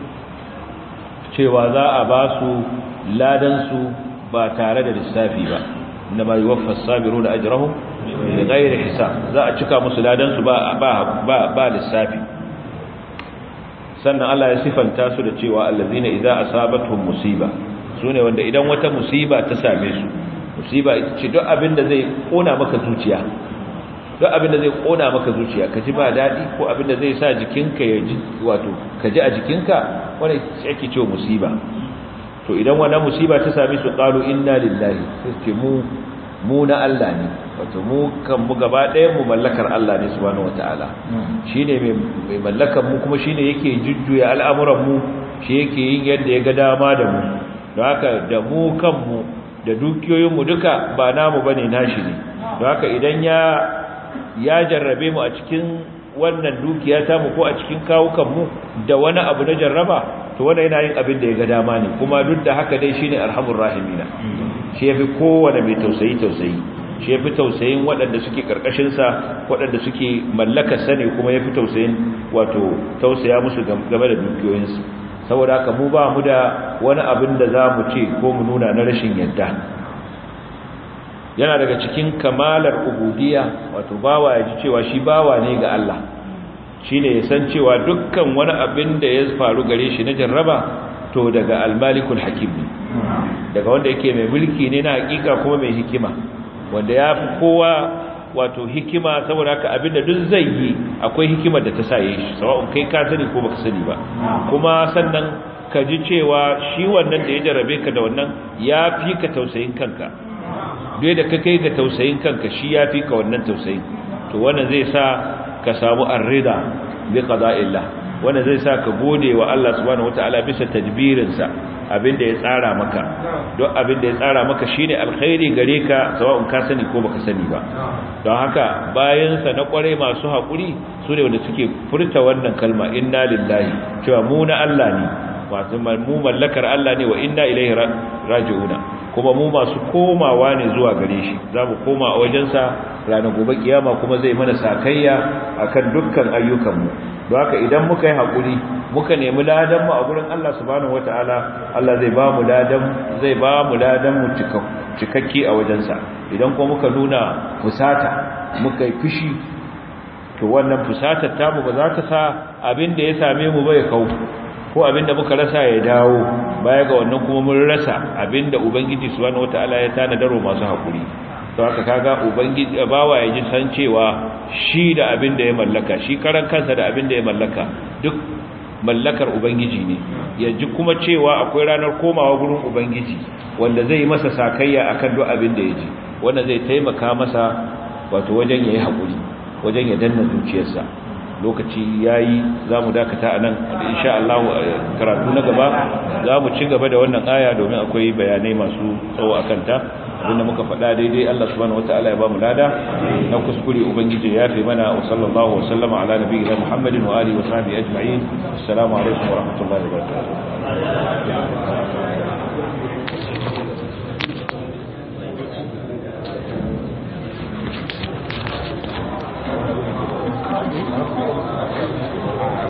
cewa za a ba su ladan su ba tare da lissafi ba inna ma yuwaffa as-sabiruna ajrahum bighairi hisab za a cika musu ladan su ba ba ba lissafi sannan Allah ya sifanta su da cewa allazina idza asabatuhum musiba sune wanda idan wata musiba ta same su musiba ita ce duk abin da zai kona maka zuciya duk abin da zai kona maka zuciya ka ji ba dadi ko abin da zai sa jikinka ya ji wato ka ji a jikinka wanda yake cewa musiba to idan wannan musiba ta same su qalu inna lillahi sai ce mu mu na Allah ne wato mu kan mu gaba ɗaya mu mallakar Allah ne subhanahu wataala shine mai mallakar mu kuma shine yake jujjuya al'amuran mu shi yake yin yadda ya ga dama da mu don haka da mu kanmu da dukiyoyin mu duka ba namu bane nashi ne don haka idan ya ya jarrabe mu a cikin wannan dukiya ta mu ko a cikin kawukan mu da wani abu na jarraba to wanda yana yin abin da ya ga dama ne kuma duk da haka dai shine arhamur rahimina shi yafi kowane mai tausayi tausayi shi yafi tausayin waɗanda suke karkashin sa waɗanda suke mallakar sa ne kuma yafi tausayin wato tausaya musu game da dukiyoyin su saboda haka mu ba mu da wani abin da za mu ce ko mu nuna na rashin yadda yana daga cikin kamalar ubudiyya wato bawa ya ji cewa shi bawa ne ga Allah shine ya san cewa dukkan wani abin da ya faru gare shi na jarraba to daga almalikul hakim ne daga wanda yake mai mulki ne na hakika kuma mai hikima wanda ya fi kowa wato hikima saboda haka abin da duk zai yi akwai hikimar da ta sa yi shi sawa'un kai ka sani ko baka sani ba kuma sannan ka ji cewa shi wannan da ya jarrabe ka da wannan ya fi ka tausayin kanka duk da ka kai ga tausayin kanka shi ya fi ka wannan tausayin to wannan zai sa ka samu arrida bi qada'illah wannan zai sa ka gode wa Allah subhanahu wataala bisa tadbirinsa abinda ya tsara maka don abinda ya tsara maka shine alkhairi gare ka sawa'un ka sani ko baka sani ba don haka bayan sa na kware masu hakuri su ne wanda suke furta wannan kalma inna lillahi cewa mu na Allah ne wato mu mallakar Allah ne wa inna ilaihi raji'una kuma mu masu komawa ne zuwa gare shi za mu koma a wajensa ranar gobe kiyama kuma zai mana sakayya akan dukkan ayyukanmu don haka idan muka yi haƙuri muka nemi ladan mu a gurin Allah subhanahu wataala Allah zai ba mu ladan zai ba mu ladan mu cikakke a wajensa idan kuma muka nuna fusata muka yi fushi to wannan fusatar tamu ba za ta sa abin da ya same mu bai kau ko abinda muka rasa ya dawo baya ga wannan kuma mun rasa abinda ubangiji subhanahu wataala ya tanadaro masu hakuri to haka kaga ubangiji bawa ya ji san cewa shi da abinda ya mallaka shi karan kansa da abinda ya mallaka duk mallakar ubangiji ne ya ji kuma cewa akwai ranar komawa gurin ubangiji wanda zai masa sakayya akan duk abinda ya ji wanda zai taimaka masa wato wajen yayi hakuri wajen ya danna zuciyarsa lokaci yayi zamu dakata anan da insha Allah karatu na gaba zamu ci gaba da wannan aya domin akwai bayanai masu tsawo akan ta abinda muka faɗa daidai Allah subhanahu wataala ya bamu lada na kuskure ubangiji ya fi mana wa sallallahu wa sallama ala nabiyina Muhammadin wa alihi wa sahbihi ajma'in assalamu alaikum wa rahmatullahi wa barakatuh